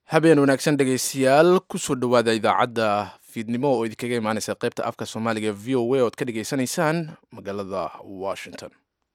habeen wanaagsan dhegaystayaal kusoo dhowaada idaacadda fiidnimo oo idinkaga imaaneysa qaybta afka soomaaliga v o a oad ka dhageysanaysaan magaalada washington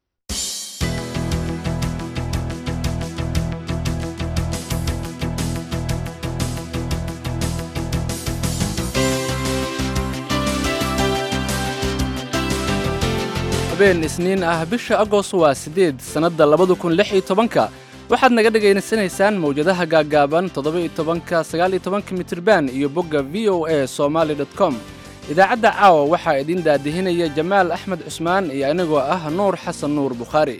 habeen isniin ah bisha agost waa siddeed sannadda labada kun lix iyo tobanka waxaad naga dhagaysanaysaan mawjadaha gaaggaaban toddoba-iyo tobanka sagaal-iyo tobanka mitriban iyo bogga v o a somaali dot com idaacadda caawa waxaa idiin daadihinaya jamaal axmed cusmaan iyo anigoo ah nuur xasan nuur bukhaari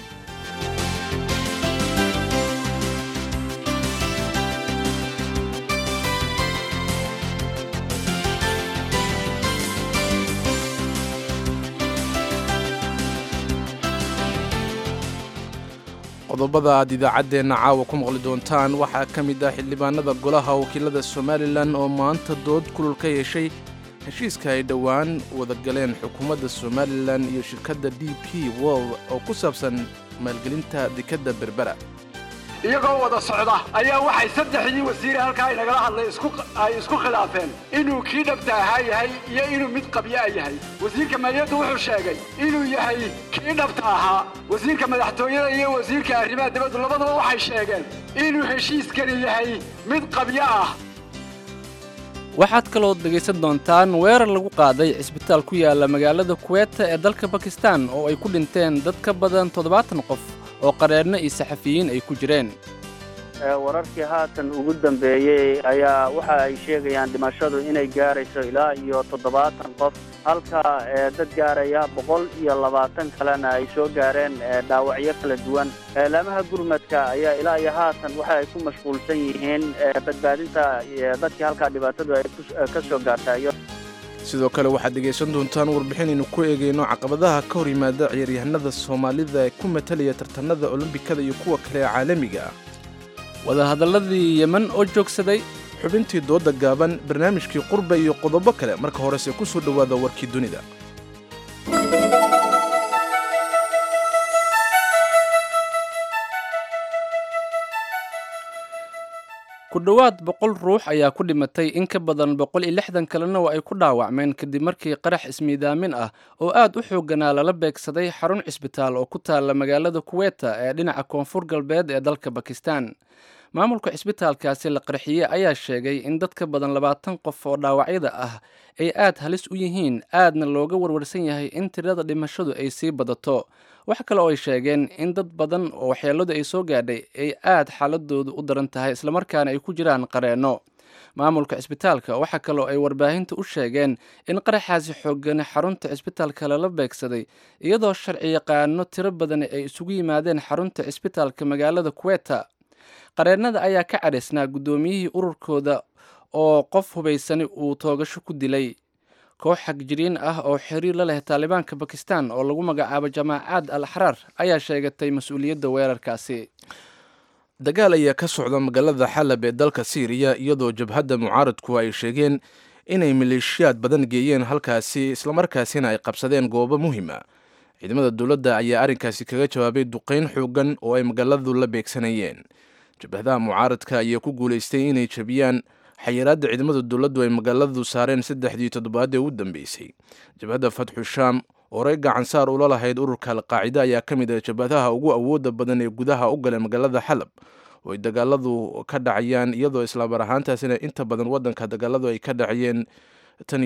qodobada aad idaacaddeenna caawa ku maqli doontaan waxaa ka mid ah xildhibaanada golaha wakiilada somalilan oo maanta dood kulul ka yeeshay heshiiska ay dhowaan wada galeen xukuumadda somalilan iyo shirkadda d p world oo ku saabsan maalgelinta dekadda berbera iyagoo wada socda ayaa waxay saddexdii wasiire halkaa inagala hadlay ay isku khilaafeen inuu kii dhabta ahaa yahay iyo inuu mid qabyaa yahay wasiirka maaliyaddu wuxuu sheegay inuu yahay kii dhabta ahaa wasiirka madaxtooyada iyo wasiirka arrimaha dibaddu labaduba waxay sheegeen inuu heshiiskani yahay mid qabyo ah waxaad kaloo dhegaysan doontaan weerar lagu qaaday cisbitaal ku yaala magaalada kuweeta ee dalka bakistan oo ay ku dhinteen dad ka badan toddobaatan qof oo qareerno iyo saxafiyiin ay ku jireen wararkii haatan ugu dambeeyey ayaa waxa ay sheegayaan dhimashadu inay gaarayso ilaa iyo toddobaatan qof halka dad gaaraya boqol iyo labaatan kalena ay soo gaareen dhaawacyo kala duwan laamaha gurmadka ayaa ilaa iyo haatan waxa ay ku mashquulsan yihiin badbaadinta dadkii halkaa dhibaatadu ay ka soo gaartayo sidoo kale waxaad dhegaysan doontaan warbixinaynu ku eegayno caqabadaha ka hor yimaada ciyaaryahanada soomaalida ee ku matalaya tartanada olombikada iyo kuwa kale ee caalamiga ah wadahadalladii yemen oo joogsaday xubintii dooda gaaban barnaamijkii qurba iyo qodobo kale marka horese ku soo dhowaada warkii dunida ku dhowaad boqol ruux ayaa ku dhimatay in ka badan boqol iyo lixdan kalena waa ay ku dhaawacmeen kadib markii qarax ismiidaamin ah oo aad u xoogganaa lala beegsaday xarun cisbitaal oo ku taalla magaalada kuweeta ee dhinaca koonfur galbeed ee dalka bakistan maamulka cisbitaalkaasi la qarxiyey ayaa sheegay in dad ka badan labaatan qof oo dhaawacyada ah ay aad halis u yihiin aadna looga warwarsan yahay in tirada dhimashadu ay sii badato wax kale oo ay sheegeen in dad badan oo waxyeeladu ay soo gaadhay ay aad xaaladoodu u daran tahay islamarkaana ay ku jiraan qareenno maamulka cisbitaalka waxaa kaloo ay warbaahinta u sheegeen in qaraxaasi xoogani xarunta cisbitaalka lala beegsaday iyadoo sharci yaqaano tiro badan ay isugu yimaadeen xarunta cisbitaalka magaalada kuweta qareennada ayaa ka cadhaysnaa guddoomiyihii ururkooda oo qof hubaysani uu toogasho ku dilay koox xagjiriin ah oo xiriir la leh taalibaanka bakistan oo lagu magacaabo jamaacaad al axraar ayaa sheegatay mas-uuliyadda weerarkaasi dagaal ayaa ka socda magaalada xalab ee dalka siiriya iyadoo jabhadda mucaaradku ay sheegeen inay maleeshiyaad badan geeyeen halkaasi islamarkaasina ay qabsadeen goobo muhiima ciidamada dowladda ayaa arrinkaasi kaga jawaabay duqayn xoogan oo ay magaaladu la beegsanayeen jabhadaha mucaaradka ayaa ku guulaystay inay jabiyaan xayiraadda ciidamada dowladdu ay magaaladu saareen saddexdii toddobaad ee u dambeysay jabhadda fatxu shaam oo rey gacansaar ula lahayd ururka alqaacida ayaa ka mid ah jabhadaha ugu awoodda badan ee gudaha u galay magaalada xalab oo ay dagaaladu ka dhacayaan iyadoo islaamar ahaantaasina inta badan waddanka dagaaladu ay ka dhacayeen tan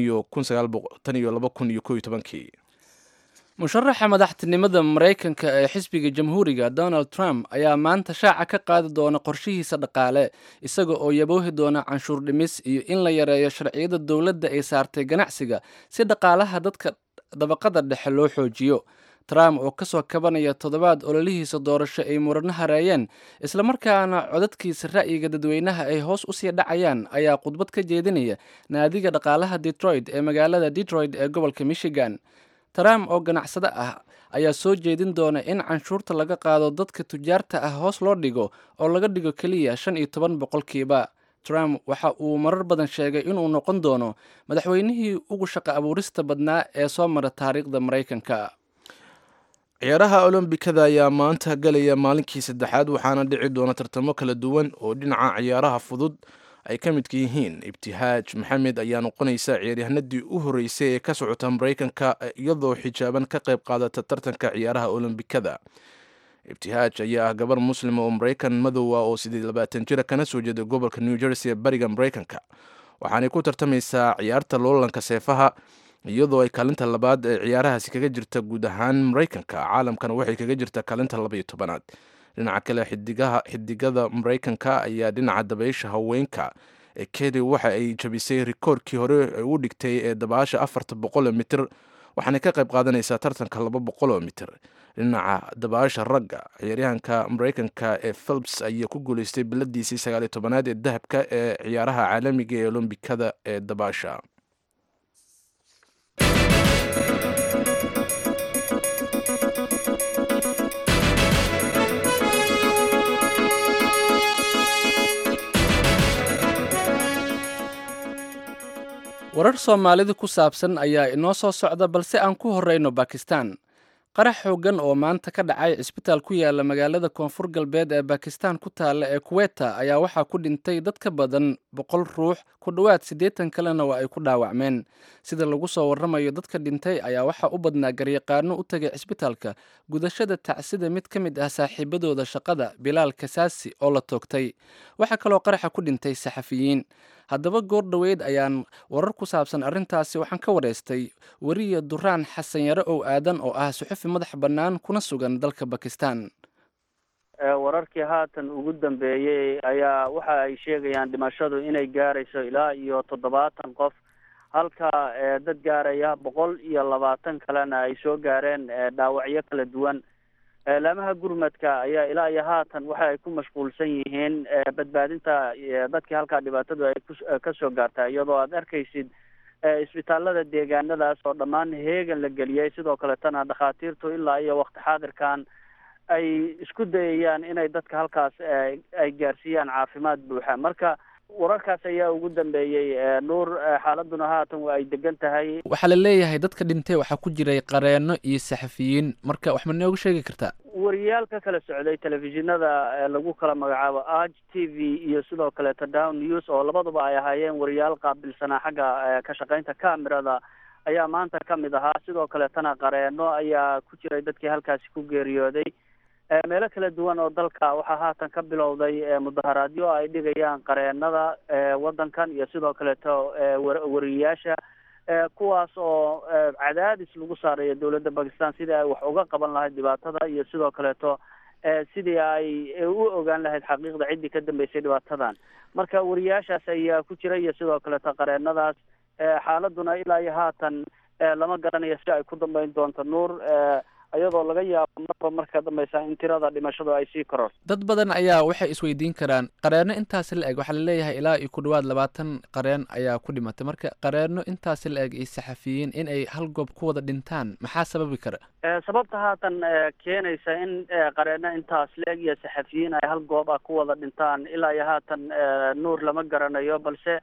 iyo laba kun iyo ko iyo tobankii musharaxa madaxtinimada maraykanka ee xisbiga jamhuuriga donald trump ayaa maanta shaaca ka qaadi doona qorshihiisa dhaqaale isaga oo yaboohi doona canshuur dhimis iyo in la yareeyo sharciyada dowladda ay saartay ganacsiga si dhaqaalaha dadka dabaqada dhexe loo xoojiyo trump oo kasoo kabanaya toddobaad ololihiisa doorasho ay murano hareeyeen islamarkaana codadkiisa ra'yiga dadweynaha ay hoos usii dhacayaan ayaa khudbad ka jeedinaya naadiga dhaqaalaha detroit ee magaalada detroit ee gobolka michigan trump oo ganacsado ah ayaa soo jeedin doona in canshuurta laga qaado dadka tujaarta ah hoos loo dhigo oo laga dhigo keliya shan iyo toban boqolkiiba trump waxa uu marar badan sheegay inuu noqon doono madaxweynihii ugu shaqo abuurista badnaa ee soo mara taariikhda maraykanka ciyaaraha olombikada ayaa maanta galaya maalinkii saddexaad waxaana dhici doona tartamo kala duwan oo dhinaca ciyaaraha fudud ay ka midka yihiin ibtihaaj maxamed ayaa noqonaysa ciyaaryahanadii u horeysay ee ka socota maraykanka iyadoo xijaaban ka qayb qaadata tartanka ciyaaraha olombikada ibtihaaj ayaa ah gabar muslima oo maraykan madowa oo sideed labaatan jira kana soo jeeda gobolka new jersey ee bariga maraykanka waxaanay ku tartamaysaa ciyaarta loolanka seefaha iyadoo ay kaalinta labaad ee ciyaarahaasi kaga jirta guud ahaan maraykanka caalamkana waxay kaga jirta kaalinta labaiyo tobanaad dhinaca kale xidigaha xidigada maraykanka ayaa dhinaca dabaysha haweenka ee kedi waxa ay jabisay rikoorkii hore u dhigtay ee dabaasha afarta boqoloo mitir waxaanay ka qayb qaadanaysaa tartanka laba boqoloo mitir dhinaca dabaasha ragga ciyaaryahanka maraykanka ee philips ayaa ku guuleystay biladiisii sagaaliyo tobanaad ee dahabka ee ciyaaraha caalamiga ee olombikada ee dabaasha warar soomaalida ku saabsan ayaa inoo soo socda balse aan ku horeyno bakistan qarax xooggan oo maanta ka dhacay cisbitaal ku yaala magaalada koonfur galbeed ee bakistan ku taalla ee kuweta ayaa waxaa ku dhintay dad ka badan boqol ruux ku dhowaad siddeetan kalena waa ay ku dhaawacmeen sida lagu soo warramayo dadka dhintay ayaa waxaa u badnaa garyaqaano u tegay cisbitaalka gudashada tacsida mid ka mid ah saaxiibadooda shaqada bilaal kasaasi oo la toogtay waxaa kaloo qaraxa ku dhintay saxafiyiin haddaba goor dhoweyd ayaan warar ku saabsan arrintaasi waxaan ka wareystay weriya duraan xasan yare ow aadan oo ah suxufi madax bannaan kuna sugan dalka bakistan wararkii haatan ugu dambeeyey ayaa waxa ay sheegayaan dhimashadu inay gaarayso ilaa iyo toddobaatan qof halka dad gaaraya boqol iyo labaatan kalena ay soo gaareen dhaawacyo kala duwan laamaha gurmadka ayaa ilaa iyo haatan waxa ay ku mashquulsan yihiin badbaadinta dadkii halkaa dhibaatadu ay kasoo gaartaa iyadoo aad arkaysid isbitaalada deegaanadaas oo dhammaan heegan la geliyey sidoo kaletana dhakhaatiirtu ilaa iyo wakti xaadirkan ay isku dayayaan inay dadka halkaas ay gaarsiiyaan caafimaad buuxa marka wararkaas ayaa ugu dambeeyey nuur xaaladuna haatan waa ay degan tahay waxaa la leeyahay dadka dhintay waxaa ku jiray qareeno iyo saxafiyiin marka wax ma nooga sheegi kartaa wariyaal ka kala socday telefishinada lagu kala magacaabo arg t v iyo sidoo kaleeto down news oo labaduba ay ahaayeen wariyaal qaabilsanaa xagga ka shaqaynta camerada ayaa maanta ka mid ahaa sidoo kaleetana qareeno ayaa ku jiray dadkii halkaasi ku geeriyooday meelo kala duwan oo dalka waxaa haatan ka bilowday mudaharaadyo ay dhigayaan qareenada waddankan iyo sidoo kaleeto wariyayaasha kuwaas oo cadaadis lagu saarayo dowladda bakistan sidii ay wax uga qaban lahayd dhibaatada iyo sidoo kaleeto sidii ay u ogaan lahayd xaqiiqda ciddii ka dambeysay dhibaatadan marka wariyayaashaas ayaa ku jira iyo sidoo kaleeto qareenadaas xaaladuna ilaa iyo haatan lama garanayo si ay ku dambeyn doonto nuur iyadoo laga yaabo marba marka dambeysa in tirada dhimashadu ay sii koror dad badan ayaa waxay isweydiin karaan qareeno intaasi la eg waxaa laleeyahay ilaa iyo ku dhawaad labaatan qareen ayaa ku dhimatay marka qareeno intaasi la eg iyo saxafiyiin in ay hal goob ku wada dhintaan maxaa sababi kara sababta haatan keenaysa in qareeno intaas la eg iyo saxafiyiin ay hal goob ah ku wada dhintaan ilaa iyo haatan nuur lama garanayo balse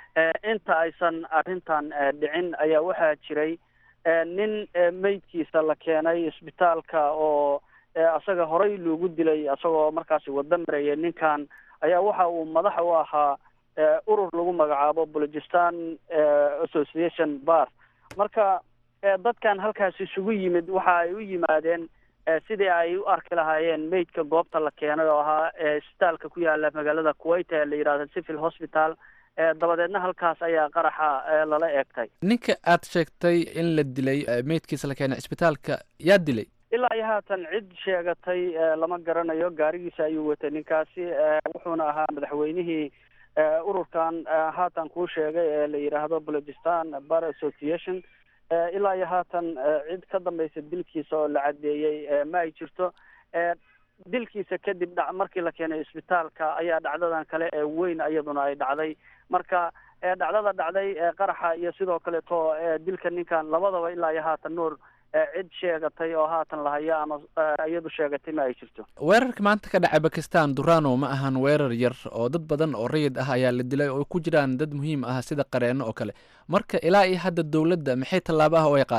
inta aysan arrintan dhicin ayaa waxaa jiray nin meydkiisa la keenay isbitaalka oo isaga horey loogu dilay isagoo markaasi wada marayay ninkan ayaa waxa uu madax u ahaa urur lagu magacaabo bolojistan association bar marka dadkan halkaas isugu yimid waxa ay u yimaadeen sidii ay u arki lahaayeen meydka goobta la keenay oo ahaa isbitaalka ku yaala magaalada kuwait ee la yidhahdo civil hospital dabadeedna halkaas ayaa qaraxa lala eegtay ninka aad sheegtay in la dilay meydkiisa la keenay isbitaalka yaa dilay ilaa iyo haatan cid sheegatay lama garanayo gaarigiisa ayuu watay ninkaasi wuxuuna ahaa madaxweynihii ururkan haatan kuu sheegay ee la yidhaahdo bolojistan bar association ilaa iyo haatan cid ka dambaysa dilkiisa oo la caddeeyey ma ay jirto dilkiisa kadib dha markii la keenay isbitaalka ayaa dhacdadan kale ee weyn iyaduna ay dhacday marka dhacdada dhacday qaraxa iyo sidoo kaleeto dilka ninkan labadaba ilaa iyo haatan nuur cid sheegatay oo haatan lahaya ama iyadu sheegatay ma ay jirto weerarka maanta ka dhacay bakistan durano ma ahan weerar yar oo dad badan oo rayid ah ayaa la dilay oo ku jiraan dad muhiim ah sida qareeno oo kale marka ilaa iyo hadda dowladda maxay tallaabo ah oo ay qaadatay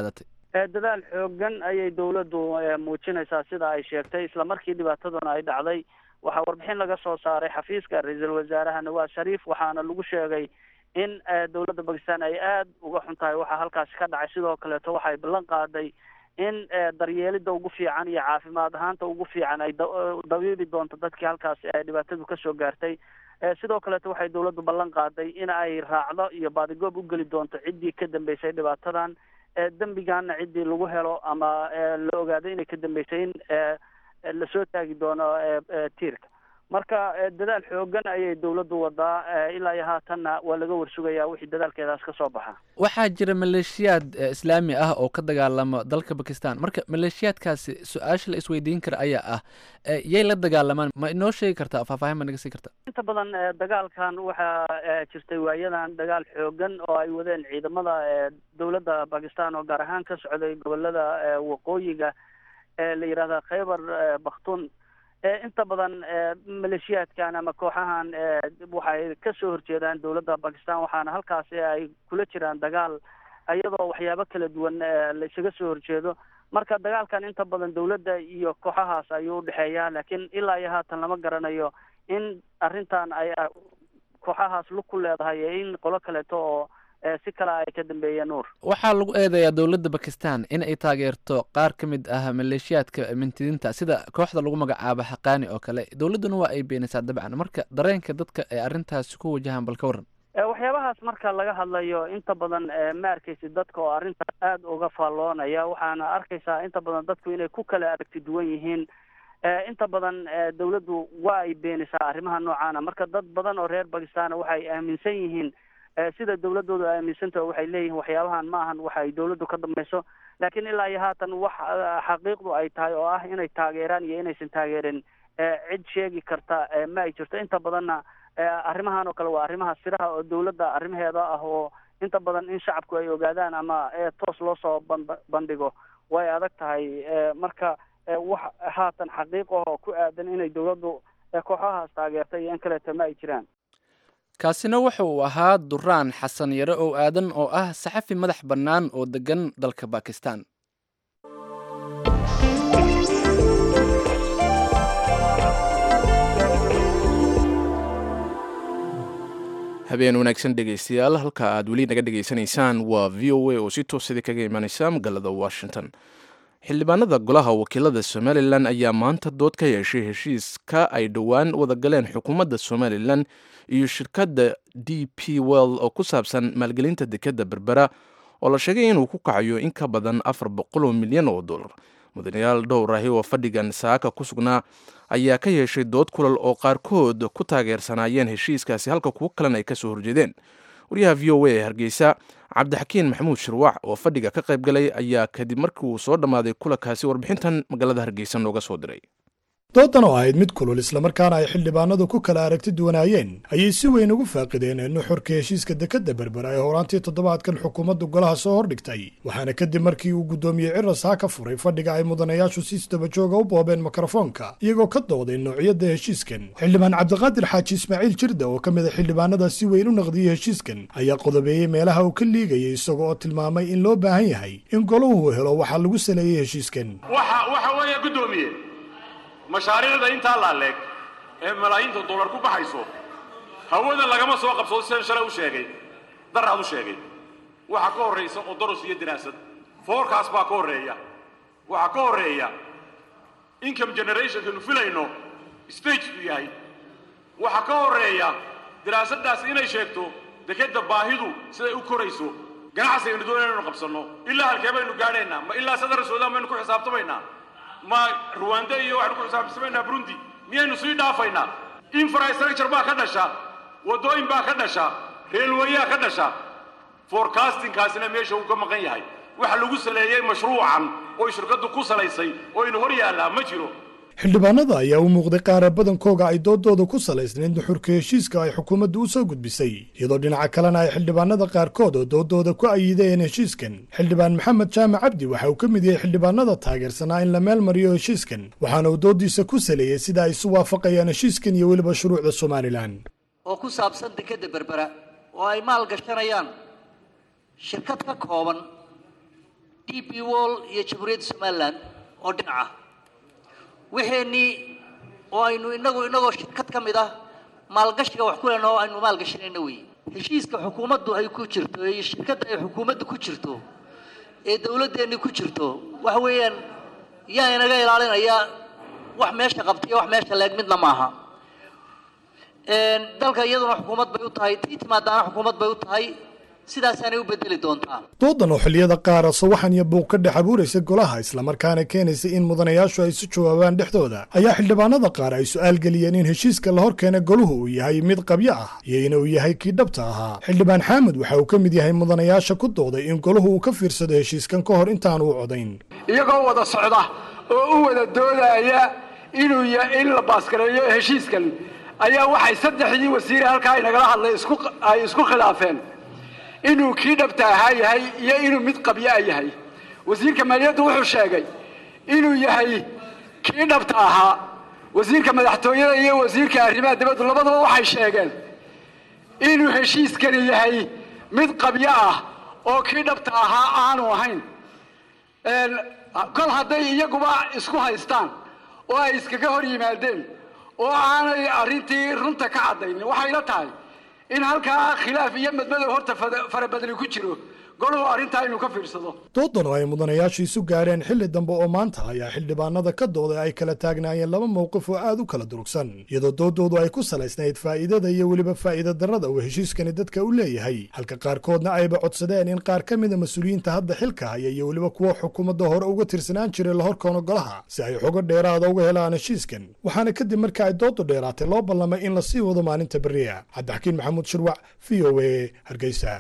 dadaal xoogan ayay dawladdu muujinaysaa sida ay sheegtay isla markii dhibaataduna ay dhacday waxaa warbixin laga soo saaray xafiiska ra-iisul wasaaraha nawaas shariif waxaana lagu sheegay in dawladda bakistan ay aada uga xun tahay waxaa halkaasi ka dhacay sidoo kaleeto waxay ballan qaaday in daryeelida ugu fiican iyo caafimaad ahaanta ugu fiican ay dabiibi doonto dadkii halkaasi ay dhibaatadu kasoo gaartay sidoo kaleeto waxay dawladdu ballan qaaday in ay raacdo iyo baadigoob u geli doonto ciddii ka dambeysay dhibaatadan dembigana ciddii lagu helo ama la ogaado inay ka dambeysay in lasoo taagi doono tiirka marka dadaal xoogan ayay dawladdu wadaa ilaa iyo haatanna waa laga warsugayaa wixii dadaalkeedaas ka soo baxa waxaa jira maleeshiyaad islaami ah oo ka dagaalamo dalka bakistan marka maleeshiyaadkaasi su-aasha la isweydiin kara ayaa ah yay la dagaalamaan ma inoo sheegi kartaa faahfaahin ma naga sii karta inta badan dagaalkan waxaa jirtay waayadan dagaal xoogan oo ay wadeen ciidamada dawladda bakistan oo gaar ahaan ka socday gobolada waqooyiga la yidhahda khaybar bakhtun inta badan maleeshiyaadkan ama kooxahan waxay kasoo horjeedaan dawladda bakistan waxaana halkaasi ay kula jiraan dagaal iyadoo waxyaabo kala duwan la isaga soo horjeedo marka dagaalkan inta badan dawladda iyo kooxahaas ayuu udhexeeyaa laakiin ilaa iyo haatan lama garanayo in arrintan ay kooxahaas lug ku leedahay in qolo kaleeto oo si kale ay ka dambeeyeen nuur waxaa lagu eedeeyaa dowladda bakistan in ay taageerto qaar ka mid ah maleeshiyaadka mintidiinta sida kooxda lagu magacaabo xaqaani oo kale dowladduna waa ay beenaysaa dabcan marka dareenka dadka ee arrintaasi ku wajahan bal ka waran waxyaabahaas marka laga hadlayo inta badan ma arkaysid dadka oo arrintaas aada uga faalloonaya waxaana arkaysaa inta badan dadku inay ku kala aragti duwan yihiin inta badan dawladdu waa ay beenaysaa arrimaha noocaana marka dad badan oo reer bakistan waxay aaminsan yihiin sida dawladoodu aaminsantaho waxay leeyihiin waxyaabahan ma ahan waxa ay dawladdu ka dambayso laakiin ilaa iyo haatan wax xaqiiqdu ay tahay oo ah inay taageeraan iyo inaysan taageerin cid sheegi karta ma ay jirto inta badanna arrimahan oo kale waa arrimaha siraha oo dawladda arrimaheeda ah oo inta badan in shacabku ay ogaadaan ama toos loo soo bandhigo way adag tahay marka wax haatan xaqiiq ahoo ku aadan inay dawladdu kooxahaas taageertay iyo in kaleeto ma ay jiraan kaasina wuxa uu ahaa duraan xasan yare oo aadan oo ah saxafi madax bannaan oo degan dalka bakistan habeen wanaagsan dhegaystayaal halka aad weli naga dhegaysanaysaan waa v o a oo si toosada kaga imaaneysa magaalada washington xildhibaanada golaha wakiilada somalilan ayaa maanta dood ka yeeshay heshiiska ay dhowaan wadagaleen xukuumadda somalilan iyo shirkadda d p well oo ku saabsan maalgelinta dekadda berbera oo la sheegay inuu ku kacayo in ka badan afar boqol oo milyan oo dollar mudanayaal dhowr ahi oo fadhigan saaka ku sugnaa ayaa ka yeeshay dood kulal oo qaarkood ku taageersanaayeen heshiiskaasi halka kuwo kalena ay kasoo horjeedeen wariyaha v o a ee hargeysa cabdixakiin maxamuud shirwac oo fadhiga ka qayb galay ayaa kadib markii uu soo dhammaaday kulankaasi warbixintan magaalada hargeysa nooga soo diray doodan oo ahayd mid kulul islamarkaana ay xildhibaanadu ku kala aragti duwanaayeen ayay si weyn ugu faaqideen nuxurka heshiiska dekadda berbera ee horaantii toddobaadkan xukuumaddu golaha soo hordhigtay waxaana kadib markii uu guddoomiyey cirasaa ka furay fadhiga ay mudanayaashu si isdabajooga u boobeen mikrofoonka iyagoo ka dooday noocyadda heshiiskan xildhibaan cabdiqaadir xaaji ismaaciil jirda oo ka mid a xildhibaanada si weyn u naqdiyey heshiiskan ayaa qodobeeyey meelaha uu ka liigayay isaga oo tilmaamay in loo baahan yahay in golahu helo waxaa lagu saleeyey heshiiskan mashaariicda intaa laaleeg ee malaayiinta dollar ku baxayso hawada lagama soo qabsado sidaan shalay u sheegay daraad u sheegay waxaa ka horraysa odoros iyo diraasad foorkaas baa ka horreeya waxaa ka horreeya income generationkanu filayno stage uu yahay waxaa ka horreeya diraasaddaas inay sheegto dekadda baahidu siday u korayso ganacsigaynu doonayna inu qabsanno ilaa halkee baynu gaadhaynaa ma ilaa sadar suudaan baynu ku xisaabtamaynaa ma ruwanda iyo waxaynu ku xisaabtamaynaa burundi miyaynu sii dhaafaynaa infrastructure baa ka dhasha waddooyin baa ka dhasha reelwayaa ka dhasha forecastingkaasina meesha uu ka maqan yahay waxa lagu saleeyey mashruucan oy shirkaddu ku salaysay oo inu hor yaallaa ma jiro xildhibaanada ayaa u muuqday qaara badankooga ay doodooda ku salaysnayd nuxurka heshiiska ay xukuumaddu u soo gudbisay iyadoo dhinaca kalena ay xildhibaanada qaarkood oo doodooda ku ayideen heshiiskan xildhibaan maxamed jaamac cabdi waxa uu ka mid yahay xildhibaanada taageersanaa in la meel mariyo heshiiskan waxaana uu doodiisa ku saleeyey sida ay isu waafaqayaan heshiiskan iyo weliba shuruucda somalilan oo ku saabsan dekadda berbera oo ay maal gashanayaan shirkad ka kooban d d b wall iyo jamhuuriyadda somalilan oo dhinaca wixeenii oo aynu inagu inagoo shirkad ka mid ah maalgashiga wax ku lehna oo aynu maalgashanayna wey heshiiska xukuumaddu ay ku jirto iyo shirkadda ay xukuumaddu ku jirto ee dawladdeenni ku jirto waxa weeyaan yaa inaga ilaalinaya wax meesha qabtaiyo wax meesha leeg midna maaha dalka iyaduna xukuumad bay u tahay tii timaadaana xukuumad bay u tahay sidaasaanay u bedeli doontaa doodan oo xilliyada qaara sawaxan iyo buuq ka dhex abuuraysa golaha islamarkaana keenaysa in mudanayaashu ay isu jawaabaan dhexdooda ayaa xildhibaanada qaar ay su'aal geliyeen in heshiiska la hor keena goluhu uu yahay mid qabyo ah iyo inuu yahay kii dhabta ahaa xildhibaan xaamud waxa uu ka mid yahay mudanayaasha ku dooday in goluhu uu ka fiirsado heshiiskan ka hor intaanu u codayn iyagoo wada socda oo u wada doodaya inuu in la baaskareeyo heshiiskan ayaa waxay saddexdii wasiire halkaa inagala hadlay ay isku khilaafeen inuu kii dhabta ahaa yahay iyo inuu mid qabyo a yahay wasiirka maaliyaddu wuxuu sheegay inuu yahay kii dhabta ahaa wasiirka madaxtooyada iyo wasiirka arrimaha dibaddu labaduba waxay sheegeen inuu heshiiskani yahay mid qabyo ah oo kii dhabta ahaa aanu ahayn kol hadday iyaguba isku haystaan oo ay iskaga hor yimaadeen oo aanay arrintii runta ka caddaynin waxayla tahay in halkaa khilaaf iyo madmadow horta farabadli ku jiro goluhu arrintaa inuu ka fiirsado doodan oo ay mudanayaashu isu gaareen xilli dambe oo maanta ayaa xildhibaanada ka dooday ay kala taagnaayeen laba mowqif oo aad u kala durugsan iyadoo doodoodu ay ku salaysnayd faa'iidada iyo weliba faa'iida darrada uu heshiiskani dadka u leeyahay halka qaarkoodna ayba codsadeen in qaar ka mida mas-uuliyiinta hadda xilka haya iyo weliba kuwa xukuumadda hore uga tirsanaan jiray la horkoono golaha si ay xogo dheeraada uga helaan heshiiskan waxaana kadib marka ay doodu dheeraatay loo ballamay in la sii wado maalinta beriya cabdixakiin maxamuud shirwac v o a hargeysa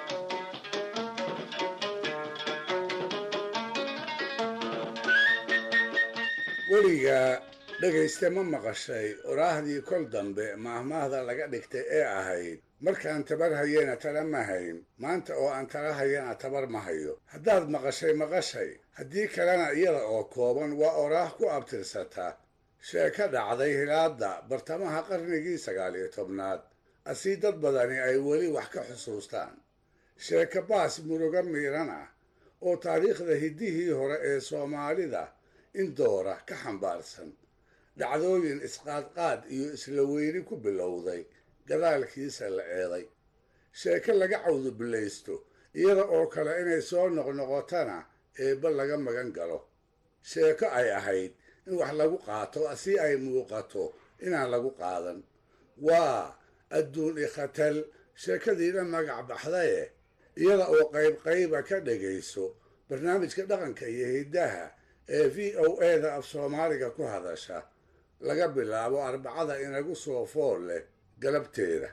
weligaa dhegayste ma maqashay oraahdii kol dambe maahmaahda laga dhigtay ee ahayd markaan tabar hayena tala ma hayn maanta oo aan tala hayana tabar ma hayo haddaad maqashay maqashay haddii kalena iyada oo kooban waa oraah ku abtirsata sheeko dhacday hilaadda bartamaha qarnigii sagaal iyo tobnaad asii dad badani ay weli wax ka xusuustaan sheeko baas muruga miiran ah oo taariikhda hiddihii hore ee soomaalida in doora ka xambaarsan dhacdooyin isqaadqaad iyo isla weyni ku bilowday gadaalkiisa la eeday sheeko laga cawdubillaysto iyada oo kale inay soo noqnoqotana eebba laga magan galo sheeko ay ahayd in wax lagu qaato si ay muuqato inaan lagu qaadan waa adduun ikhatal sheekadiina magac baxdaye iyada oo qayb qayba ka dhegayso barnaamijka dhaqanka iyo hiddaha ee v o eda af soomaaliga ku hadasha laga bilaabo arbacada inagu soo fool leh galabteeda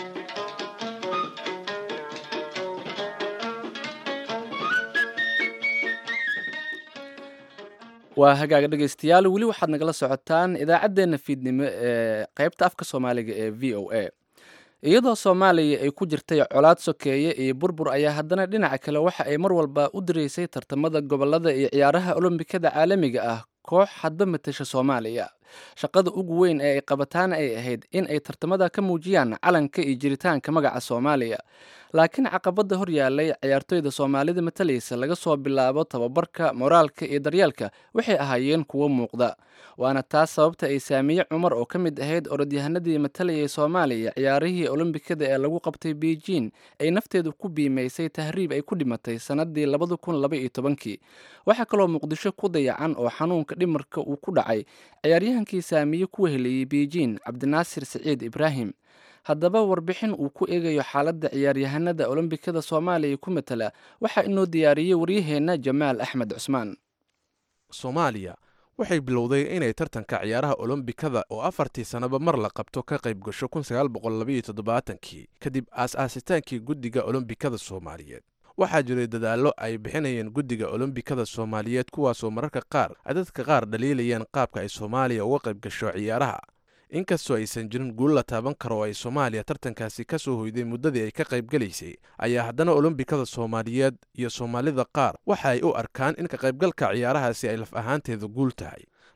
waa hagaaga dhegaystayaal weli waxaad nagala socotaan idaacaddeenna fiidnimo ee qaybta afka soomaaliga ee v o a iyadoo soomaaliya ay ku jirtay colaad sokeeye iyo burbur ayaa haddana dhinaca kale waxa ay mar walba u diraysay tartamada gobolada iyo ciyaaraha olombikada caalamiga ah koox hadba matasha soomaaliya shaqada ugu weyn ee ay qabataan ay ahayd in ay tartamada ka muujiyaan calanka iyo jiritaanka magaca soomaaliya laakiin caqabada hor yaalay ciyaartoyda soomaalida matalaysa laga soo bilaabo tababarka moraalka iyo daryeelka waxay ahaayeen kuwo muuqda waana taas sababta ay saamiye cumar oo ka mid ahayd orodyahanadii matalayay soomaaliya ciyaarihii olombikada ee lagu qabtay beijing ay nafteedu ku biimaysay tahriib ay ku dhimatay sannadii labada kun laba iyo tobankii waxaa kaloo muqdisho ku dayacan oo xanuunka dhimarka uu ku dhacay ciyaaryahankii saamiye ku weheliyey beijing cabdinaasir siciid ibraahim haddaba warbixin uu ku eegayo xaaladda ciyaaryahanada olombikada soomaaliya ku matala waxaa inoo diyaariyey waryaheenna jamaal axmed cusmaan soomaaliya waxay bilowday inay tartanka ciyaaraha olombikada oo afartii sannaba mar la qabto ka qayb gasho kii kadib aas-aasitaankii guddiga olombikada soomaaliyeed waxaa jiray dadaallo ay bixinayeen guddiga olombikada soomaaliyeed kuwaasoo mararka qaar ay dadka qaar dhaliilayeen qaabka ay soomaaliya uga qayb gasho ciyaaraha inkastoo aysan jirin guul la taaban karo oo ay soomaaliya tartankaasi ka soo hoyday muddadii ay ka qaybgalaysay ayaa haddana olombikada soomaaliyeed iyo soomaalida qaar waxa ay u arkaan in ka qaybgalka ciyaarahaasi ay laf ahaanteeda guul tahay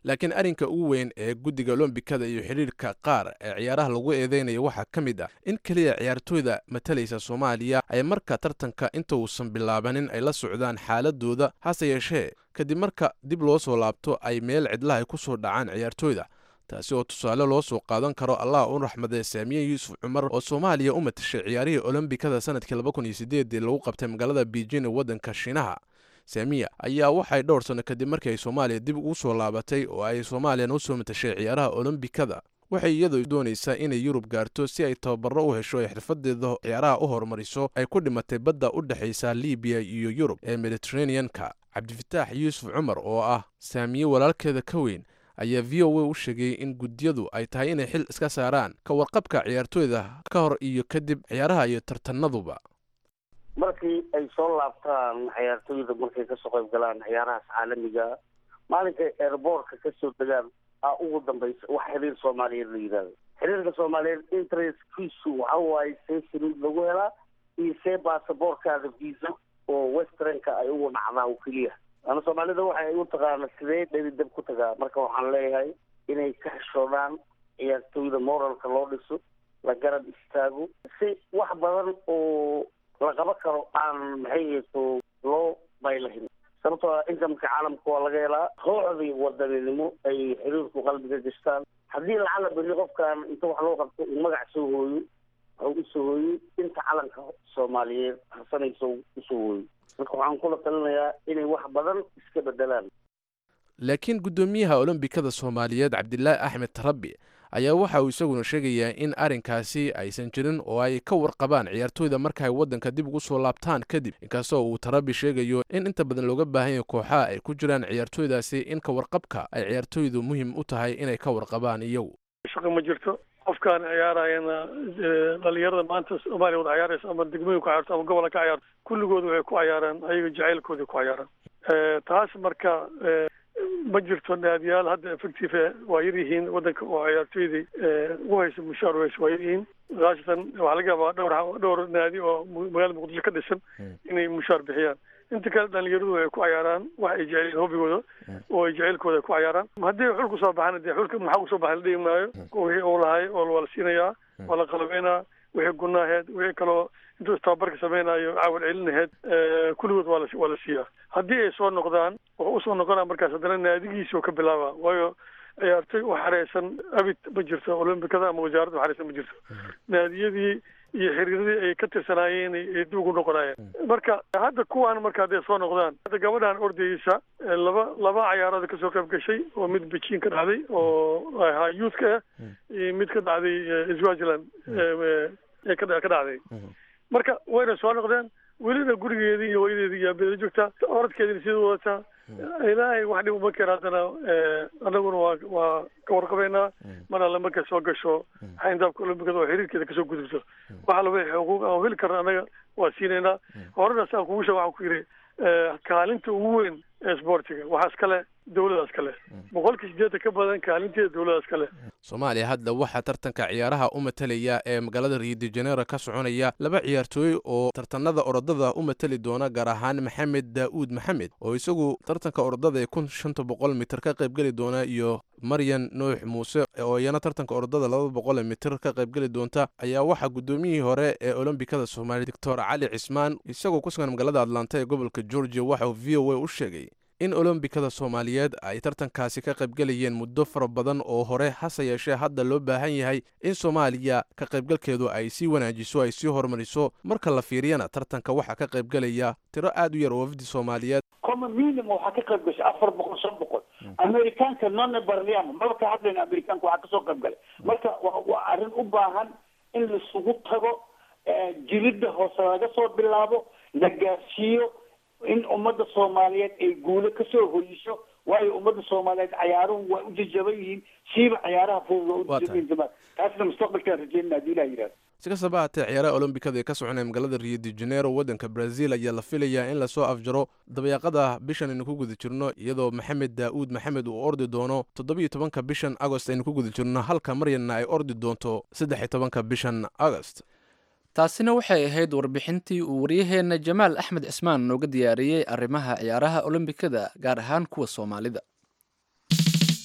laakiin arrinka ugu weyn ee guddiga olombikada iyo xidhiirka qaar ee ciyaaraha lagu eedeynaya waxaa ka mid ah in keliya ciyaartooyda matalaysa soomaaliya ay marka tartanka inta uusan bilaabanin ay la socdaan xaaladooda hase yeeshee kadib marka dib loo soo laabto ay meel cidlaha ay ku soo dhacaan ciyaartooyda taasi oo tusaale loo soo qaadan karo allah u raxmadee saamiye yuusuf cumar oo soomaaliya u matashay ciyaarihii olombikada sanadkii laba kun iyo sideedii lagu qabtay magaalada beijing ee waddanka shiinaha saamiya ayaa waxay dhowr sanno kadib markii ay soomaaliya dib ugu soo laabatay oo ay soomaaliyana u soo matashay ciyaaraha olombikada waxay iyadu doonaysaa inay yurub gaarto si ay tababaro u hesho ay xirfadeeda ciyaaraha u horumariso ay ku dhimatay badda u dhexaysa libiya iyo yurub ee mediteraneanka cabdifataax yuusuf cumar oo ah saamiye walaalkeeda ka weyn ayaa v o a u sheegay in guddiyadu ay tahay inay xil iska saaraan ka warqabka ciyaartooyda ka hor iyo kadib ciyaaraha iyo tartanaduba markii ay soo laabtaan ciyaartooyda markay kasoo qayb galaan ciyaarahaas caalamiga maalinkay airboortka kasoo degaan aa ugu dambaysa wax xiriir soomaaliyeed la yidhahdo xiriirka soomaaliyeed interestkiisu waxa waaye see saliid lagu helaa iyo see baasaboorkaada visa oo westernka ay ugu dhacdaa oo keliya ana soomaalida waxa ay u taqaana sidee dhelidab ku tagaa marka waxaan leeyahay inay ka xishoodaan ciyaartooyda moralka loo dhiso la garab istaago si wax badan oo la qaban karo aan maxay hayso loo baylahin sababtoo ah inkamka caalamka waa laga helaa kooxdii wadaninimo ay xiriirku qalbiga gashtaan haddii lacala beri qofkan inta wax loo qabto uu magac soo hooyo ha usoo hooyo inta calanka soomaaliyeed harsanaysa usoo hooyo marka waxaan kula talinayaa inay wax badan iska bedelaan laakiin guddoomiyaha olombikada soomaaliyeed cabdilaahi axmed tarabi ayaa waxa uu isaguna sheegayaa in arrinkaasi aysan jirin oo ay ka warqabaan ciyaartooyda marka ay waddanka dib ugu soo laabtaan kadib inkastoo uu tarabi sheegayo in inta badan looga baahan yahay kooxaha ay ku jiraan ciyaartooydaasi in ka warqabka ay ciyaartooydu muhiim u tahay inay ka warqabaan iyagu shaqo ma jirto qofkaan ciyaarayana dhalinyarada maanta soomaaliya wada ciyaaraysa ama degmooyin ku ciyaarto ama gobolka ka ciyaarto kulligood waxay ku ciyaaraan ayaga jacaylkooda ku ciyaaraan taas marka ma jirto naadiyaal hadda effective waa yar yihiin waddanka oo ciyaartooydii ugu haysa mushaar weyse waa yar yihiin khaasatan waxaa laga yaabaa dhowr dhowr naadi oo magaalada muqdisho ka dhisan inay mushaar bixiyaan inta kale dhalinyaradu ay ku cayaaraan wax ay jeceliin hobigooda oo ay jaceylkooda ku cayaaraan haddii xul kusoo baxana dee xulka maxaa kusoo baxay la dhigi maayo wixii uu lahay oo waa la siinayaa waa la qalabeynaa wixii gunaaheed wixii kaloo intuu istababarka samaynayo caawal celinaheed kulligood waa la waa la siiyaa haddii ay soo noqdaan wuxuu usoo noqonaa markaas haddana naadigiisii oo ka bilaaba waayo ciyaartoy u xareysan abid ma jirto olombikada ama wasaaradda u xareysan ma jirto naadiyadii iyo xiriiradii ay ka tirsanaayeen ay dib ugu noqonayeen marka hadda kuwaan marka hadday soo noqdaan hadda gabadhan ordayeysa laba laba cayaarood kasoo qayb gashay oo mid beijing ka dhacday oo ahaa youthka ah iyo mid ka dhacday swaziland ee ka ka dhacday marka wayna soo noqdeen welina gurigeedii iyo hooyadeedii iyo abeeda joogtaa orodkeediina sidii wadataa ilaahay wax dhib uma keena haddana anaguna waa waa ka warqabeynaa mar alle markay soo gasho xayndaabka olombikada oo xiriirkeeda kasoo gudubto waxa laba xuquuq aan heli karna anaga waa siinaynaa horena saan kugu sheeg waxaan ku yidhi kaalinta ugu weyn ee sportiga waxaa iskale dowladaas kale boqolkii sideetan ka badan kaalinteeda dowladaas kale soomaaliya hadda waxaa tartanka ciyaaraha u matalaya ee magaalada rio de janeiro ka soconaya laba ciyaartooy oo tartanada orodada u matali doona gaar ahaan maxamed daa'uud maxamed oo isagu tartanka orodada ee kun shanta boqol mitir ka qaybgeli doona iyo maryan nuux muuse oo iyana tartanka orodada laba boqol mitir ka qaybgeli doonta ayaa waxaa guddoomiyihii hore ee olombikada soomaaliya doctor cali cismaan isagoo ku sugan magaalada atlanta ee gobolka georgia waxa uu v o a u sheegay in olombikada soomaaliyeed ay tartankaasi ka qaybgelayeen muddo fara badan oo hore hase yeeshee hadda loo baahan yahay in soomaaliya ka qaybgalkeedu ay sii wanaajiso ay sii horumariso marka la fiiriyana tartanka waxaa ka qaybgelaya tiro aad u yar oo wafdi soomaaliyeed common minimum waxaa ka qayb gashay afar boqol shan boqol amerikaanka none barliama maba ka hadlayna amerikaanka waxaa kasoo qayb galay marka wa waa arrin u baahan in laisugu tago jiridda hoose laga soo bilaabo la gaarsiiyo in ummadda soomaaliyeed ay guulo kasoo hoyiso waayo ummadda soomaaliyeed cayaaruhu waa u jajaban yihiin siiba cayaaraha fudud waa u jajaban yihiin zaman taasna mustaqbalkaan rajeynina haddii ilaha yidhahdo si kastaba haatee ciyaaraha olombikada ee ka soconaya magaalada rio de janeiro waddanka brazil ayaa la filayaa in lasoo afjaro dabayaaqada bishan aynu ku guda jirno iyadoo maxamed daa'uud maxamed uu ordi doono toddobiyo tobanka bishan agost aynu ku guda jirno halka maryanna ay ordi doonto saddex iyo tobanka bishan agost taasina waxay ahayd warbixintii uu waryaheenna jamaal axmed cismaan nooga diyaariyey arrimaha ciyaaraha olombikada gaar ahaan kuwa soomaalida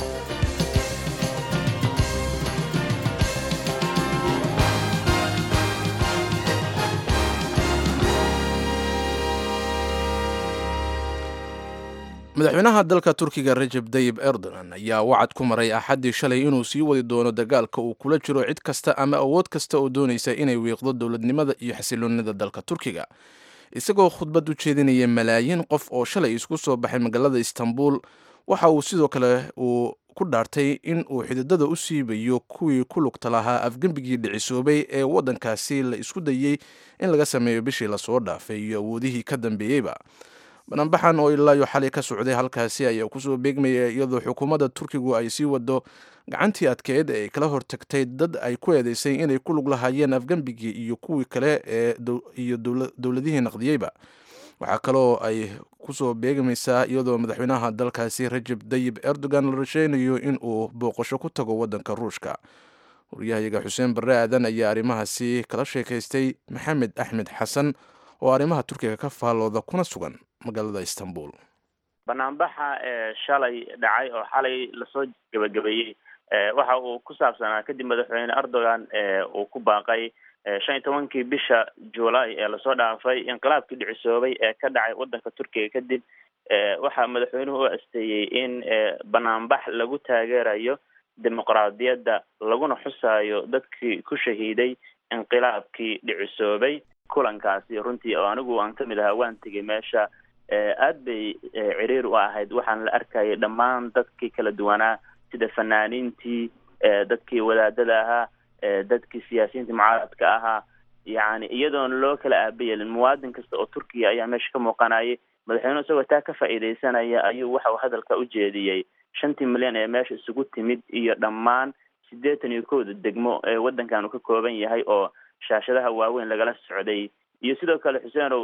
madaxweynaha dalka turkiga rajeb dayib erdogan ayaa wacad ku maray axaddii shalay inuu sii wadi doono dagaalka uu kula jiro cid kasta ama awood kasta oo doonaysa inay wiiqdo dowladnimada iyo xasiloonida dalka turkiga isagoo khudbad u jeedinaya malaayiin qof oo shalay isku soo baxay magaalada istanbul waxa uu sidoo kale uu ku dhaartay in uu xididada u siibayo kuwii ku lugta lahaa afgembigii dhicisoobay ee waddankaasi la isku dayey in laga sameeyo bishii lasoo dhaafay iyo awoodihii ka dambeeyeyba bananbaxan oo ilaayo xalay ka socday halkaasi ayaa kusoo beegmaya iyadoo xukuumadda turkigu ay sii wado gacantii adkeed ee ay kala hortagtay dad ay ku eedeysay inay ku lug lahaayeen afgembigii iyo kuwii kale ee iyo dowladihii naqdiyeyba waxaa kaloo ay kusoo beegmaysaa iyadoo madaxweynaha dalkaasi rajeb dayib erdogan la rasheynayo in uu booqasho ku tago waddanka ruushka waryahayaga xuseen barre aadan ayaa arrimahaasi kala sheekaystay maxamed axmed xasan oo arrimaha turkiga ka faallooda kuna sugan magaalada istanbul banaanbaxa ee shalay dhacay oo xalay lasoo gebagabeeyey waxa uu ku saabsanaa kadib madaxweyne erdogan uu ku baaqay shan iyo tobankii bisha july ee lasoo dhaafay inqilaabkii dhicisoobay ee ka dhacay waddanka turkiga kadib waxaa madaxweynuhu u asteeyey in banaanbax lagu taageerayo dimuqraadiyadda laguna xusaayo dadkii ku shahiiday inqilaabkii dhicisoobay kulankaasi runtii oo anigu aan kamid ahaa waan tegay meesha aad bay ciriir u ahayd waxaan la arkayay dhammaan dadkii kala duwanaa sida fanaaniintii dadkii wadaadada ahaa dadkii siyaasiyiinta mucaaradka ahaa yani iyadoona loo kala aabayelin muwaadin kasta oo turkiya ayaa meesha ka muuqanayay madaxweynuhu isagoo taa ka faa'iidaysanaya ayuu waxa uu hadalka u jeediyey shantii milyan ee meesha isugu timid iyo dhammaan siddeetan iyo kowda degmo ee waddankan uu ka kooban yahay oo shaashadaha waaweyn lagala socday iyo sidoo kale xuseenow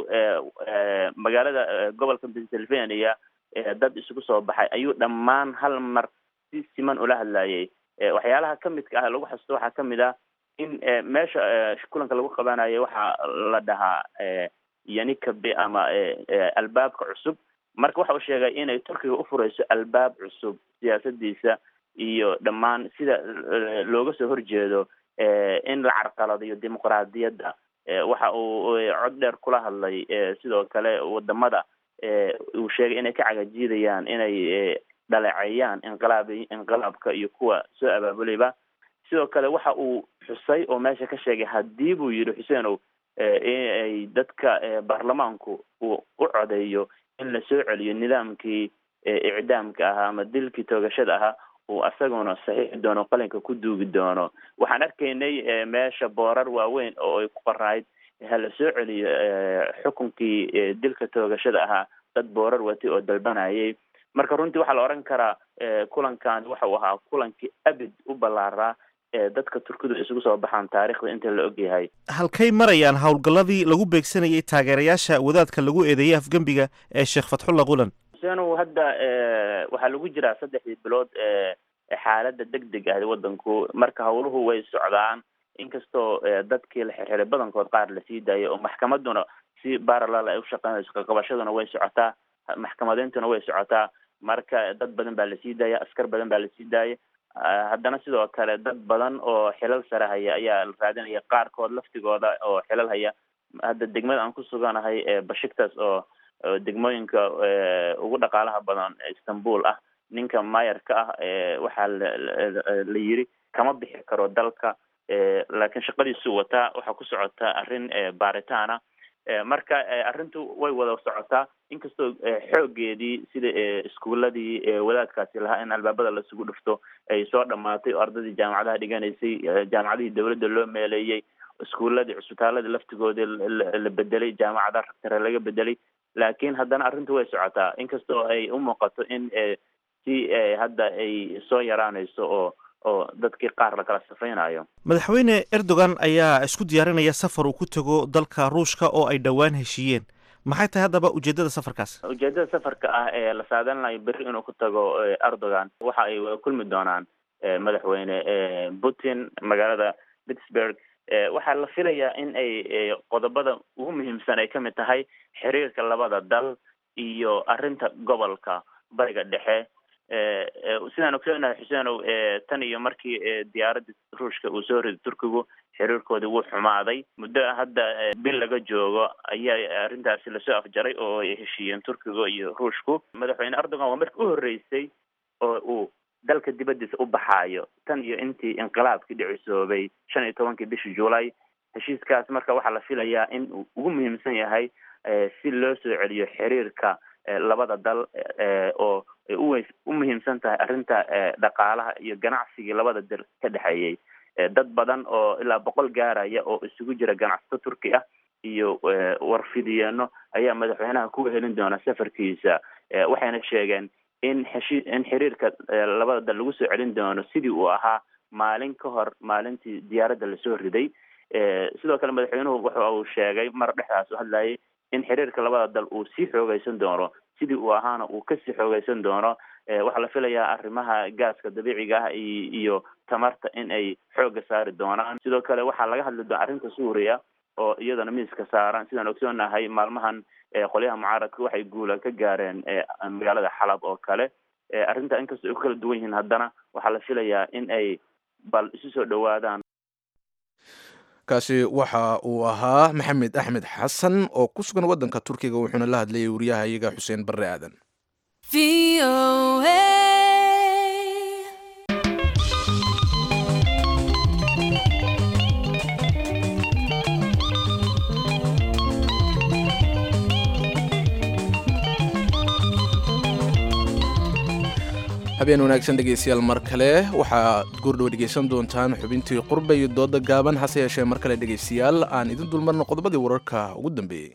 magaalada gobolka pennsylvania dad isugu soo baxay ayuu dhammaan hal mar si siman ula hadlayay waxyaalaha kamidka ah lagu xasusto waxaa kamid ah in meesha kulanka lagu qabanayo waxaa la dhahaa yanikabe ama albaabka cusub marka waxa uu sheegay inay turkiga ufureyso albaab cusub siyaasadiisa iyo dhammaan sida looga soo horjeedo in la carqaladayo dimuqraadiyadda waxa uu cod dheer kula hadlay sidoo kale wadamada uu sheegay inay ka cagajiidayaan inay dhaleeceeyaan inqilaab inqilaabka iyo kuwa soo abaabulayba sidoo kale waxa uu xusay oo meesha ka sheegay haddii buu yidhi xuseenow inay dadka baarlamaanku uu u codeeyo in la soo celiyo nidaamkii icdaamka ahaa ama dilkii toogashada ahaa uu asaguna saxiixi doono qalinka ku duugi doono waxaan arkaynay meesha boorar waaweyn oo ay ku qorayd hala soo celiyo xukunkii dilka toogashada ahaa dad boorar watay oo dalbanayay marka runtii waxaa la odhan karaa kulankan waxa uu ahaa kulankii abid u ballaaraa ee dadka turkidu isugu soo baxaan taarikhda inta la ogyahay halkay marayaan howlgalladii lagu beegsanayay taageerayaasha wadaadka lagu eedeeyey afgembiga ee sheekh fatxulla qulan xuseenow hadda waxaa lagu jiraa saddexdii bilood ee xaaladda deg deg ah waddanku marka howluhu way socdaan inkastoo dadkii la xirxiray badankood qaar lasii daayay oo maxkamaduna si baralal ay ushaqeynayso kaqabashaduna way socotaa maxkamadeyntuna way socotaa marka dad badan baa lasii daaya askar badan baa lasii daaya haddana sidoo kale dad badan oo xilal sare haya ayaa la raadinaya qaarkood laftigooda oo xilal haya hadda degmada aan ku suganahay bashiktas oo degmooyinka ugu dhaqaalaha badan istanbul ah ninka mayarka ah waxaa la yiri kama bixi karo dalka laakiin shaqadiisu wataa waxaa ku socota arrin baaritaana marka arrintu way wada socotaa inkastoo xoogeedii sida iskuuladii wadaadkaasi lahaa in albaabada lasugu dhufto ay soo dhamaatay oo ardadii jaamacadaha dhiganaysay jaamacadihii dawladda loo meeleeyey iskuuladii cusbitaaladii laftigoodii la bedelay jaamacada ragtare laga bedelay laakiin haddana arrintu way socotaa inkastoo ay u muuqato in si hadda ay soo yaraanayso oo oo dadkii qaar lakala safaynayo madaxweyne erdogan ayaa isku diyaarinaya safar uu ku tago dalka ruushka oo ay dhowaan heshiiyeen maxay tahay haddaba ujeedada safarkaas ujeedada safarka ah ee la saadalinayo berri inuu ku tago erdogan waxa ay kulmi doonaan madaxweyne putin magaalada pittsburgh waxaa la filayaa in ay qodobada ugu muhiimsan ay kamid tahay xiriirka labada dal iyo arrinta gobolka bariga dhexe sidaan ogsoonahay xuseenow tan iyo markii diyaaradda ruushka uu soo riday turkigu xiriirkoodii wuu xumaaday muddo hadda bil laga joogo ayaa arrintaasi lasoo afjaray oo ay heshiiyeen turkiga iyo ruushku madaxweyne erdogan waa markii u horreysay oo uu dalka dibaddiisa u baxaayo tan iyo intii inqilaabkii dhicisoobay shan iyo tobankii bishii juulay heshiiskaas marka waxaa la filayaa in uu ugu muhiimsan yahay si loo soo celiyo xiriirka labada dal oo ay uw u muhiimsan tahay arrinta dhaqaalaha iyo ganacsigii labada dal ka dhexeeyey dad badan oo ilaa boqol gaaraya oo isugu jira ganacsato turki ah iyo warfidiyeeno ayaa madaxweynaha ku helin doona safarkiisa waxayna sheegeen in heshi in xiriirka labada dal lagu soo celin doono sidii uu ahaa maalin ka hor maalintii diyaaradda lasoo riday sidoo kale madaxweynuhu waxa uu sheegay mar dhexdaas u hadlayay in xiriirka labada dal uu sii xoogeysan doono sidii uu ahaana uu kasii xoogeysan doono waxaa la filayaa arrimaha gaaska dabiiciga ah iyo tamarta in ay xooga saari doonaan sidoo kale waxaa laga hadli doona arrinta suuriya oo iyadana miiska saaran sidaan ogsoonahay maalmahan qolyaha mucaaradka waxay guula ka gaareen magaalada xalab oo kale arrinta inkastoo ay ku kala duwan yihiin haddana waxaa la filayaa in ay bal isu soo dhowaadaan kaasi waxa uu ahaa maxamed axmed xasan oo ku sugan waddanka turkiga wuxuuna la hadlayay wariyaha iyaga xuseen barre aadan habeen wanaagsan dhegeystayaal mar kale waxaad goordhow dhegeysan doontaan xubintii qurba iyo dooda gaaban hase yeeshee mar kale dhegeystayaal aan idin dulmarno qodobadii wararka ugu dambeeyey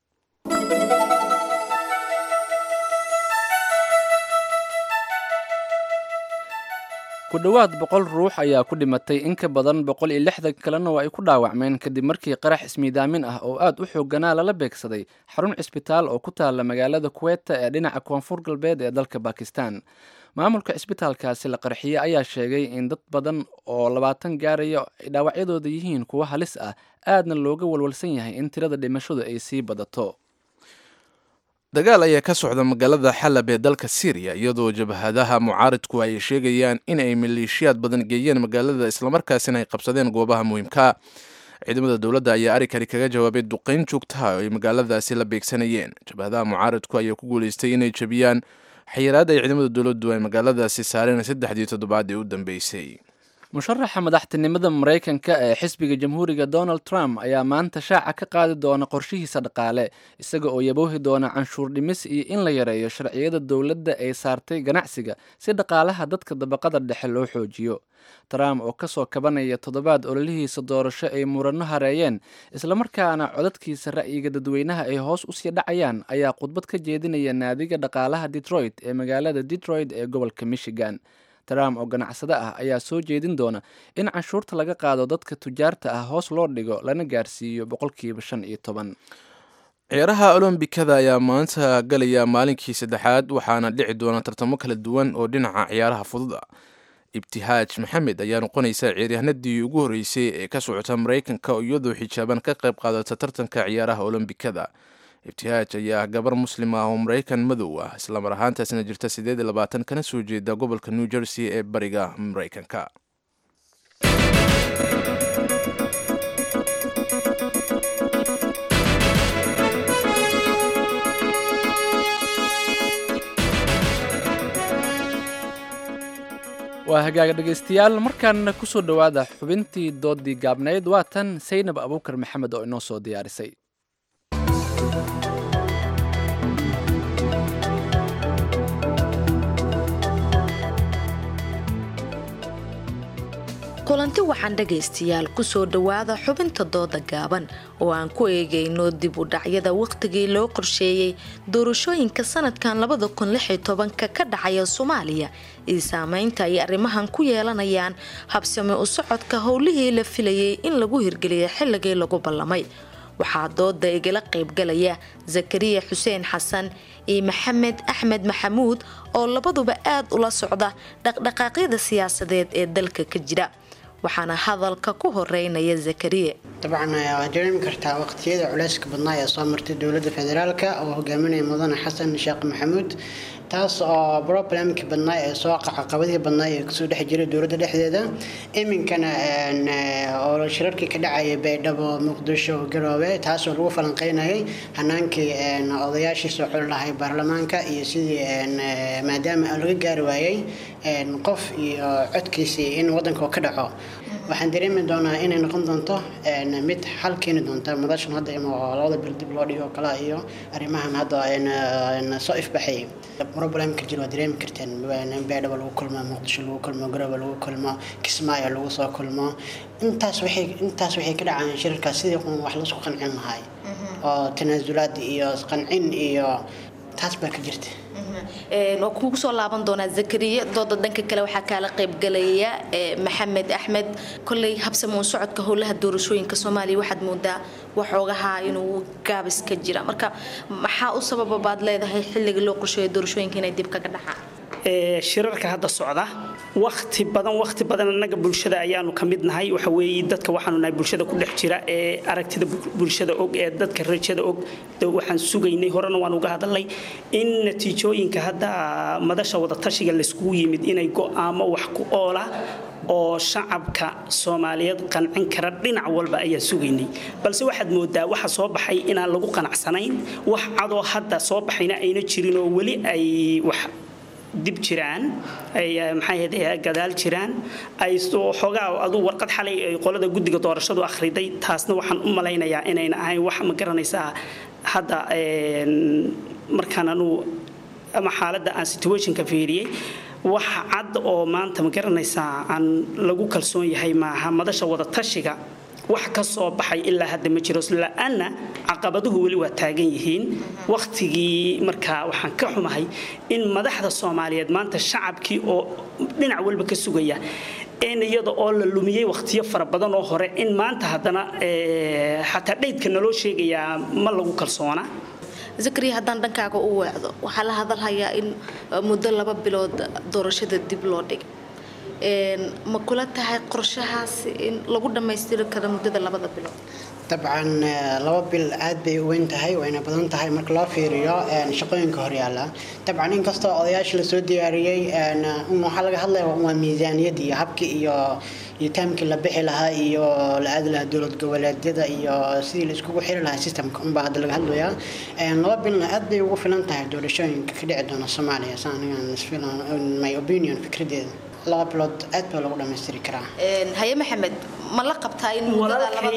ku dhowaad boqol ruux ayaa ku dhimatay in ka badan boqol iyo lixdan kalena oo ay ku dhaawacmeen kadib markii qarax ismiidaamin ah oo aad u xooganaa lala beegsaday xarun cisbitaal oo ku taalla magaalada kuweta ee dhinaca koonfur galbeed ee dalka bakistan maamulka cisbitaalkaasi la qarxiyey ayaa sheegay in dad badan oo labaatan gaaraya ay dhaawacyadooda yihiin kuwo halis ah aadna looga walwalsan yahay in tirada dhimashadu ay sii badato dagaal ayaa ka socda magaalada xalab ee dalka syriya iyadoo jabhadaha mucaaridku ay sheegayaan in ay maleeshiyaad badan geeyeen magaalada islamarkaasina ay qabsadeen goobaha muhiimka ciidamada dowladda ayaa arrinkani kaga jawaabay duqeyn joogtaha oo ay magaaladaasi la beegsanayeen jabhadaha mucaaridku ayaa ku guuleystay inay jabiyaan xayiraad ay ciidamada dowladdu ay magaaladaasi saareen saddexdii toddobaad ee u dambeysay musharaxa madaxtinimada maraykanka ee xisbiga jamhuuriga donald trump ayaa maanta shaaca ka qaadi doona qorshihiisa dhaqaale isaga oo yaboohi doona canshuur dhimis iyo in la yareeyo sharciyada dowladda ay saartay ganacsiga si dhaqaalaha dadka dabaqada dhexe loo xoojiyo trump oo kasoo kabanaya toddobaad ololihiisa doorasho ay muranno hareeyeen islamarkaana codadkiisa ra'yiga dadweynaha ay hoos usii dhacayaan ayaa khudbad ka jeedinaya naadiga dhaqaalaha detroit ee magaalada detroit ee gobolka michigan trump oo ganacsade ah ayaa soo jeedin doona in canshuurta laga qaado dadka tujaarta ah hoos loo dhigo lana gaarsiiyo boqolkiiba shan iyo toban ciyaaraha olombikada ayaa maanta galaya maalinkii saddexaad waxaana dhici doona tartamo kala duwan oo dhinaca ciyaaraha fudud ah ibtihaaj maxamed ayaa noqonaysa ciyaaryahanadii ugu horreysay ee ka socota maraykanka oo iyadoo xijaaban ka qayb qaadata tartanka ciyaaraha olombikada ibtihaaj ayaa gabar muslim ah oo maraykan madow ah islamar ahaantaasna jirta siddeed iyo labaatan kana soo jeeda gobolka new jersey ee bariga maraykanka waa hagaaga dhegaystayaal markaana kusoo dhowaada xubintii doodii gaabnayd waa tan saynab abuukar maxamed oo inoo soo diyaarisay kulanti waxaan dhagaystayaal kusoo dhowaada xubinta dooda gaaban oo aan ku eegayno dib u dhacyada wakhtigii loo qorsheeyey doorashooyinka sanadkan labada kun lix iyo tobanka ka dhacaya soomaaliya iyo saameynta ay arrimahan ku yeelanayaan habsami u socodka howlihii la filayay in lagu hirgeliyay xilligii lagu ballamay waxaa dooda igala qaybgalaya zakariya xuseen xasan iyo maxamed axmed maxamuud oo labaduba aad ula socda dhaqdhaqaaqyada siyaasadeed ee dalka ka jira waxaana hadalka ku horeynaya zakariya dabcan waad dareemi kartaa waqtiyada culeyska badnaa ee soo martay dowladda federaalk oo hogaaminaya mudane xasan sheekh maxamuud taas oo problemkii badnaa ee soo caqabadihii badnaa ee kasoo dhex jiray dowladda dhexdeeda iminkana oo shirarkii ka dhacayay baydhabo muqdisho garoobe taasoo lagu falanqeynayay hanaankii odayaashii soo xuli lahay baarlamaanka iyo sidii maadaama laga gaari waayey qof iyo codkiisii in wadanka ka dhaco waxaan dareemi doonaa inay noqon doonto mid xal keeni doonta madashan hadda ima labada bil dib loo dhigo kala iyo arrimahan hadda soo ifbaxay problemka jir waa dareemi karteen beedhaba lagu kulmo muqdisho lagu kulmo garooba lagu kulmo kismaayo lagu soo kulmo intaas waxay intaas waxay ka dhacaan shirarkaas sidii wax laisku qancin lahay oo tanaasulaad iyo qancin iyo taas baa ka jirta waa kuugu soo laaban doonaa zakariya dooda dhanka kale waxaa kaala qaybgalaya maxamed axmed kolley habsamuun socodka howlaha doorashooyinka soomaaliya waxaad moodaa waxoogaha inuu gaabis ka jira marka maxaa u sababa baad leedahay xilliga loo qorsheeyo doorashooyinka inay dib kaga dhacaan shirarka hadda socda wakti badan wakti badan annaga bulshada ayaanu ka mid nahay waxa weeye dadka waxaanu nahay bulshada ku dhex jira ee aragtida bulshada og ee dadka rajada og waxaan sugaynay horena waan uga hadalnay in natiijooyinka hadda madasha wadatashiga layskugu yimid inay go'aamo wax ku oola oo shacabka soomaaliyeed qancin kara dhinac walba ayaan sugaynay balse waxaad moodaa waxa soo baxay inaan lagu qanacsanayn wax cadoo hadda soo baxayna ayna jirin oo weli ay wax dib jiraan ay maxaa gadaal jiraan ay xoogaa aduu warqad xalay ay qolada guddiga doorashadu akhriday taasna waxaan u malaynayaa inayna ahayn wax ma garanaysaa hadda markaan anuu ama xaaladda aan situationka fiiriyey wax cad oo maanta ma garanaysaa aan lagu kalsoon yahay maaha madasha wadatashiga wax ka soo baxay ilaa hadda ma jiro la-aanna caqabaduhu weli waa taagan yihiin wakhtigii markaa waxaan ka xumahay in madaxda soomaaliyeed maanta shacabkii oo dhinac walba ka sugaya in iyada oo la lumiyey wakhtiyo fara badan oo hore in maanta haddana xataa dhaydka naloo sheegayaa ma lagu kalsoona zakariya haddaan dhankaaga u weecdo waxaa la hadalhayaa in muddo laba bilood doorashada dib loo dhig ma kula tahay qorshahaasi in lagu dhammaystiri karo muddada labada bilood dabcan laba bil aad bay u weyn tahay wayna badan tahay marka loo fiiriyo shaqooyinka horyaala dabcan inkastoo odayaasha lasoo diyaariyey waxaa laga hadlaya waa miisaaniyadii iyo habkii iyo iyo taamkii la bixi lahaa iyo la aadi lahaa dowlad goboleedyada iyo sidii la iskugu xiri lahaa systemka unbaa hadda laga hadlayaa laba bilna aad bay ugu filan tahay doorashooyinka ka dhici doona soomaaliya sa anigan my opinion fikradeeda laba bilood aad baa lagu dhammaystiri karaa haye maxamed ma la qabtaa in walaalkay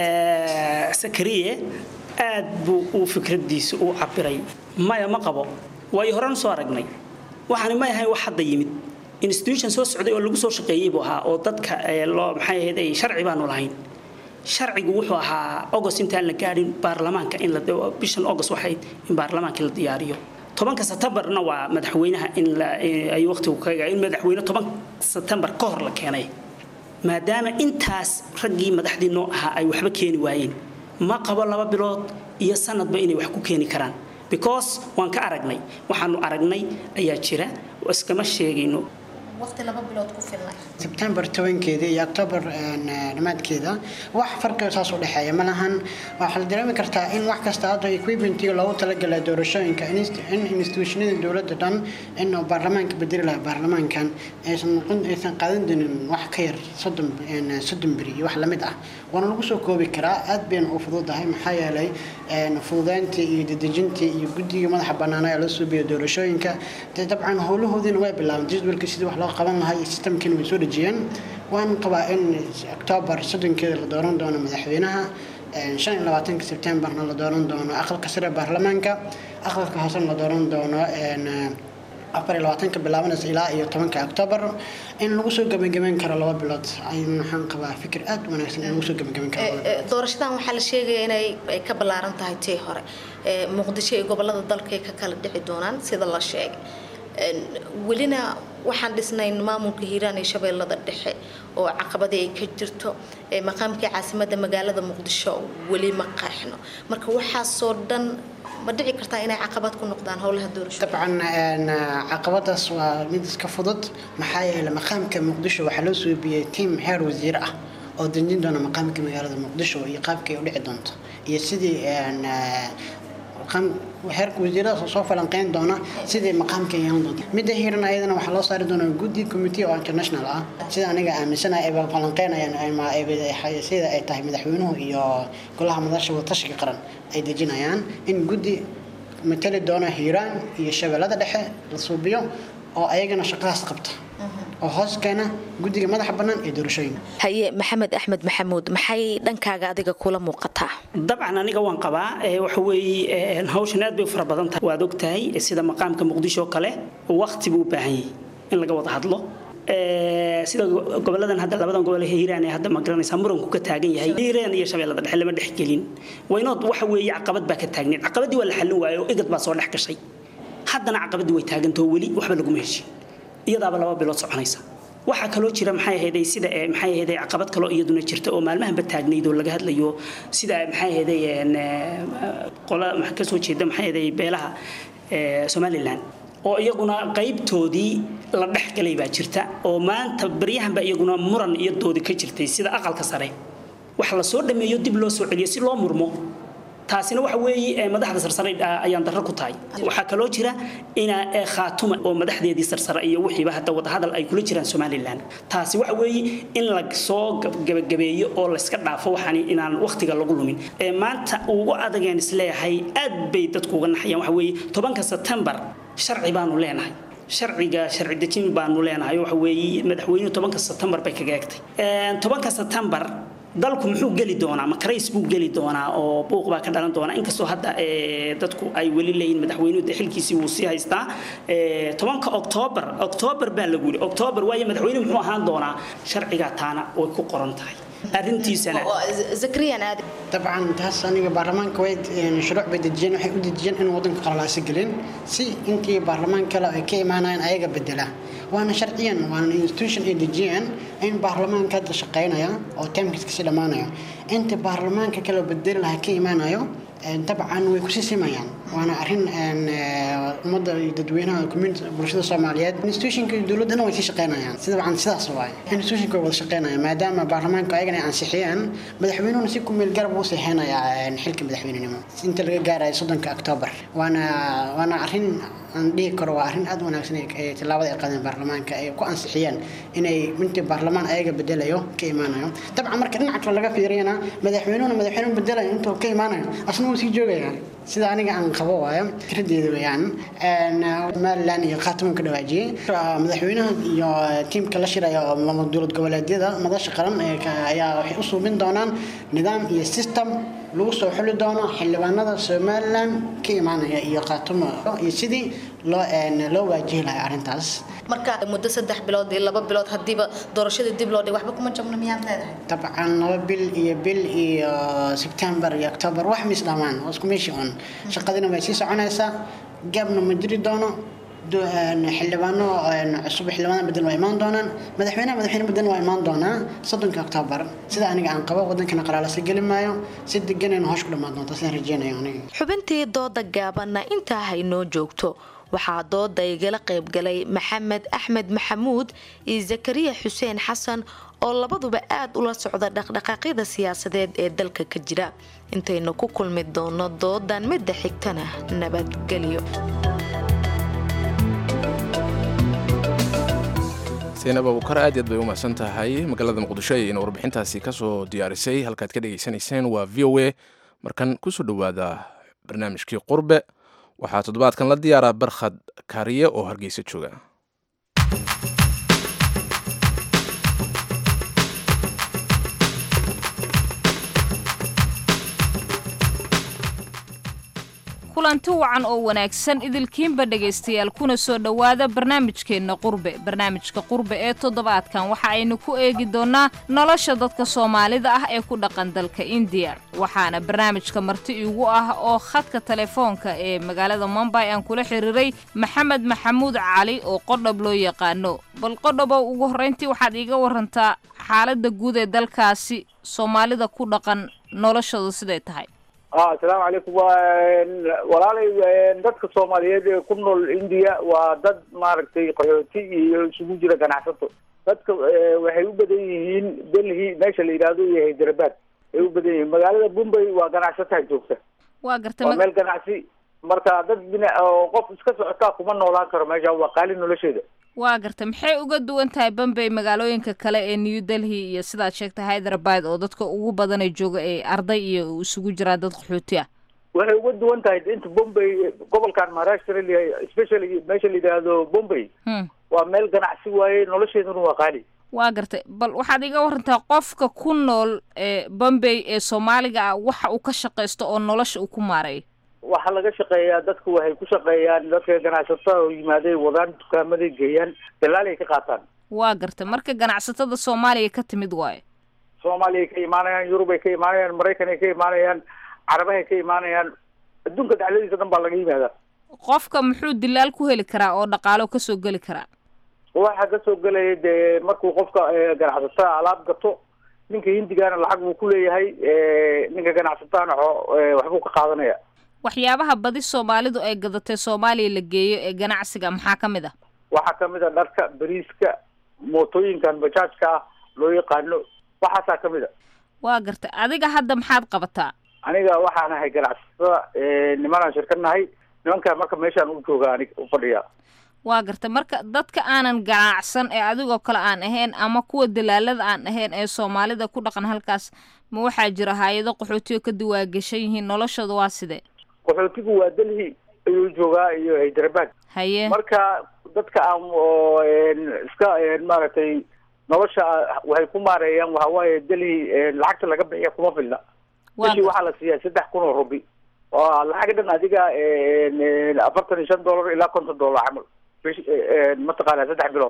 sakariye aad buu uu fikradiisa u cabiray maya ma qabo waayo horan soo aragnay waxaani ma ahayn wax hadda yimid institution soo socday oo lagu soo shaqeeyey buu ahaa oo dadka loo maxay ahayd ay sharci baanu lahayn sharcigu wuxuu ahaa august intaan la gaadhin baarlamaanka in la bishan august waxayd in baarlamaanka la diyaariyo tobanka setembarna waa madaxweynaha in ay waqtigu ka in madaxweyne toban setembar ka hor la keenay maadaama intaas raggii madaxdii noo ahaa ay waxba keeni waayeen ma qabo laba bilood iyo sanadba inay wax ku keeni karaan because waan ka aragnay waxaanu aragnay ayaa jira iskama sheegayno waqti laba bilood ku filnay sebtembar tobankeeda iyo octobar dhammaadkeeda wax farqiga saas u dhexeeya ma lahan waxaa la dareemi kartaa in wax kasta hadda equipmentii loogu talagalay doorashooyinka in institutionada dowladda dhan in baarlamaanka bedeli lahaa baarlamaankan aysan noqon aysan qaadan doonin wax ka yar soddon soddon beri iyo wax lamid ah waana lagu soo koobi karaa aad bayna u fududahay maxaa yeelay fududayntii iyo dedejintii iyo guddiga madaxa banaana ee la suubiya doorashooyinka dee dabcan howlahoodiina way bilaabeen jadwalkii sidii wax loo qaban lahaa iyo sistamkiina way soo dhejiyeen waan qabaa in octoobar soddonkeeda la dooran doono madaxweynaha shan iyo labaatanka sebtembarna la dooran doono aqalka sare baarlamaanka aqalka hoosena la dooran doono afar iyo labaatanka bilaabanaysa ilaa iyo tobanka octoobar in lagu soo gebagabeyn karo laba bilood ayaan waxaan qabaa fikir aad u wanaagsan in lagu soo gebagabeyn karo doorashadan waxaa la sheegaya inay ay ka ballaaran tahay tii hore muqdisho iyo gobolada dalka ay ka kala dhici doonaan sida la sheegay welina waxaan dhisnayn maamulka hiiraan iyo shabeellada dhexe oo caqabadii ay ka jirto maqaamkii caasimadda magaalada muqdisho weli ma qeexno marka waxaasoo dhan ma dhici kartaa inay caqabad ku noqdaan howlaha doorasho dabcan caqabadaas waa mid iska fudud maxaa yeelay maqaamka muqdisho waxaa loo suubiyey tiim heer wasiir ah oo dejin doona maqaamka magaalada muqdisho iyo qaabkay u dhici doonto iyo sidii xeerka wasiirada soo falanqeyn doona sidii maqaamka yeelan doonta midda hiiran ayadana waxaa loo saari doonaa guddi committee oo international ah sida aniga aaminsanahay ay falanqeynayaan ama sida ay tahay madaxweynuhu iyo golaha madasha wadatashiga qaran ay dejinayaan in guddi matali doona hiiraan iyo shabeellada dhexe la suubiyo oo ayagana shaqadaas qabta oo hoos keena guddiga madaxa bannaan ee doorashooyinka haye maxamed axmed maxamuud maxay dhankaaga adiga kula muuqataa dabcan aniga waan qabaa waxa weeye hawshan aad bay u fara badan tahay waad ogtahay sida maqaamka muqdisho oo kale waqti buu u baahan yahay in laga wada hadlo sida goboladan hadda labadan gobol ee hiiraan ee hadda ma garanaysaa muranku ka taagan yahay hiiraan iyo shabeellada dhexe lama dhex gelin waynood waxa weeye caqabad baa ka taagneed caqabadii waa la xallin waayo oo igad baa soo dhex gashay haddana caqabadii way taagantao weli waxba laguma heshin iyadaaba laba bilood soconaysa waxaa kaloo jira maxay ahayd sida maxay ahayd caqabad kaloo iyaduna jirta oo maalmahanba taagnayd oo laga hadlayo sida maxay ahayd qola ka soo jeeda maxay ahayd beelaha somaliland oo iyaguna qaybtoodii la dhex galay baa jirta oo maanta baryahanba iyaguna muran iyo doodi ka jirtay sida aqalka sare wax la soo dhameeyo dib loo soo celiyo si loo murmo taasina waxa weeye madaxda sarsare ayaan darro ku tahay waxaa kaloo jira ina khaatuma oo madaxdeedii sarsare iyo wixiiba hadda wadahadal ay kula jiraan somalilan taasi waxa weeye in la soo gabagabeeyo oo layska dhaafo waxaan inaan waqtiga lagu lumin maanta ugu adageen isleeyahay aad bay dadku uga naxayaan waxa weeye tobanka sebtembar sharci baanu leenahay sharciga sharci dejin baanu leenahay waxa weeye madaxweynuhu tobanka sebtembar bay kaga egtay tobanka sebtembar dalku muxuu geli doonaa makarays buu geli doonaa oo buuq baa ka dhalan doonaa inkastoo hadda dadku ay weli leeyihin madaxweynuhu de xilkiisii wuu sii haystaa tobanka oktoobar oktoobar baa lagu yidhi oktoobar waayo madaxweynuhu muxuu ahaan doonaa sharcigaa taana way ku qoran tahay arrintiisana dabcan taas aniga baarlamaanka way shuruuc bay dejiyeen waxay u dejiyeen in wadanka qalalaasi gelin si intii baarlamaan kale ay ka imaanayaan ayaga bedela waana sharciyan waana institution ay dejiyeen in baarlamaanka hadda shaqaynaya oo taamkiis kasii dhammaanayo inta baarlamaanka kale bedeli lahaa ka imaanayo dabcan way kusii simayaan waana arrin ummadda iyo dadweynaha community bulshada soomaaliyeed institutionka iyo dowladdana way sii shaqaynayaan si dabcan sidaas waaye institutionka way wada shaqaynayaan maadaama baarlamaanka ayagana ay ansixiyeen madaxweynuhuna si ku meel garab uu seexeynayaa xilka madaxweynenimo inta laga gaarayo soddonka oktoobar waana waana arrin aan dhihi karo waa arrin aad u wanaagsan ee tillaabada ay qaadeen baarlamaanka ay ku ansixiyeen inay intii baarlamaan ayaga bedelayo ka imaanayo dabcan marka dhinaca kale laga fiiriyana madaxweynuhuna madaxweynuhu bedelayo intuu ka imaanayo asna wuu sii joogaya sida aniga aan qabo waayo fikradeeda weeyaan somalilan iyo khaatimo ka dhawaajiyey madaxweynaha iyo tiimka la shiraya oo dowlad goboleedyada madasha qaran ayaa waxay u suubin doonaan nidaam iyo system lagu soo xuli doono xildhibaanada somalilan ka imaanaya iyo khaatimo iyo sidii loo loo waajihi lahay arrintaas marka muddo saddex bilood iyo laba bilood hadiiba doorashada dib loo dhig waxba kuma jabno miyaad leedahay dabcan laba bil iyo bil iyo sebtembar iyo october wax mis dhamaan waa isku meeshii un shaqadina way sii soconaysaa gaabna ma jiri doono xildhibaano cusub xildhibaano bedel waa imaan doonaan madaxweynaha madaxweyne bedel waa imaan doonaa soddonka oktoobar sida aniga aan qabo wadankana qalaalasa geli maayo si deganayna hoosh ku dhammaan doonta sidaan rajeynayo aniga xubintii dooda gaabanna intaa haynoo joogto waxaa dooda igala qaybgalay maxamed axmed maxamuud iyo zakariya xuseen xasan oo labaduba aad ula socda dhaqdhaqaaqyada siyaasadeed ee dalka ka jira intaynu ku kulmi doono doodan midda xigtana nabadgelyo saynab abukar aad aad bay u mahadsan tahay magaalada muqdisho ayayna warbixintaasi kasoo diyaarisay halkaad ka dhegaysanayseen waa v o a markan kusoo dhowaada barnaamijkii qurbe waxaa toddobaadkan la diyaaraa barkhad kaariye oo hargeysa jooga kulanti wacan oo wanaagsan idilkiinba dhegaystayaal kuna soo dhowaada barnaamijkeenna qurbe barnaamijka qurbe ee toddobaadkan waxa aynu ku eegi doonnaa nolosha dadka soomaalida ah ee ku dhaqan dalka indiya waxaana barnaamijka marti iigu ah oo khadka telefoonka ee magaalada mumbay aan kula xiriiray maxamed maxamuud cali oo qodhob loo yaqaano bal qodhobow ugu horrayntii waxaad iiga warantaa xaaladda guud ee dalkaasi soomaalida ku dhaqan noloshooda siday tahay asalaamu calaykum walaalay dadka soomaaliyeed ee ku nool indiya waa dad maaragtay qaxooti iyo isugu jira ganacsato dadka waxay u badan yihiin delhi meesha la yidhaahdo iyo hyderabad ay u badan yihiin magaalada bombay waa ganacsataa joogta waa gartay waa ma- meel ganacsi marka dad bina oo qof iska socotaa kuma noolaan karo meesha waa qaali nolosheeda waa gartay maxay uga duwan tahay bombay magaalooyinka kale ee new delhi iyo sidaad sheegtay hyderabad oo dadka ugu badanay jooga ee arday iyo isugu jiraan dad qaxooti ah waxay uga duwan tahay inta bombay gobolkan maharashtra la- especially meesha la yidhaahdo bombay Hmm. waa meel ganacsi waaye nolosheeduna waa qaali waa gartay bal waxaad iga warantaa qofka ku nool ee bombay ee soomaaliga ah waxa uu ka shaqaysto oo nolosha uu ku maareeyo waxaa laga shaqeeyaa dadku waxay ku shaqeeyaan dadka ganacsatada oo yimaaday wadaan dukaamaday geeyaan dalaalay ka qaataan waa gartay marka ganacsatada soomaaliya ka timid waayo soomaaliyay ka imaanayaan yurubay ka imaanayaan maraykanay ka imaanayaan carabahay ka imaanayaan adduunka dacladiisa dhan baa laga yimaadaa qofka muxuu dilaal ku heli karaa oo dhaqaalo kasoo geli karaa waxaa kasoo gelaya dee markuu qofka eh, ganacsatada alaab gato ninka hindigaana lacag buu ku leeyahay eh, ninka ganacsatahana xo- eh, waxbuu ka qaadanaya waxyaabaha badi soomaalidu ay gadatay soomaaliya la geeyo ee ganacsiga maxaa ka mid ah waxaa kamid a dharka bariiska mootooyinkan bajaajka ah loo yaqaano waxaasaa kamid a waa gartay adiga hadda maxaad qabataa aniga waxaan ahay ganacsatada eh, nimanaan shirkanahay nimankaa marka meeshaan u jooga anig u fadhiya waa gartay marka dadka aanan ganacsan ee adigoo kale aan ahayn ama kuwa dalaalada aan ahayn ee soomaalida ku dhaqan halkaas ma waxaa jira hay-ado qaxootiyo ka diwaagashan yihiin noloshooda waa sidee qaxootigu waa delhi ayuu joogaa iyo hyderabad haye marka dadka aan oo en, iska en, maaragtay nolosha waxay ku maareeyaan waxa waaye delhi en, lacagta laga bixiya kuma filna Waa bishii waxaa la siiyaa saddex kun oo rubi oo lacag dhan adiga en, en, afartan iyo shan dollar ilaa konton dollar camal bish en, mataqaana saddex bilood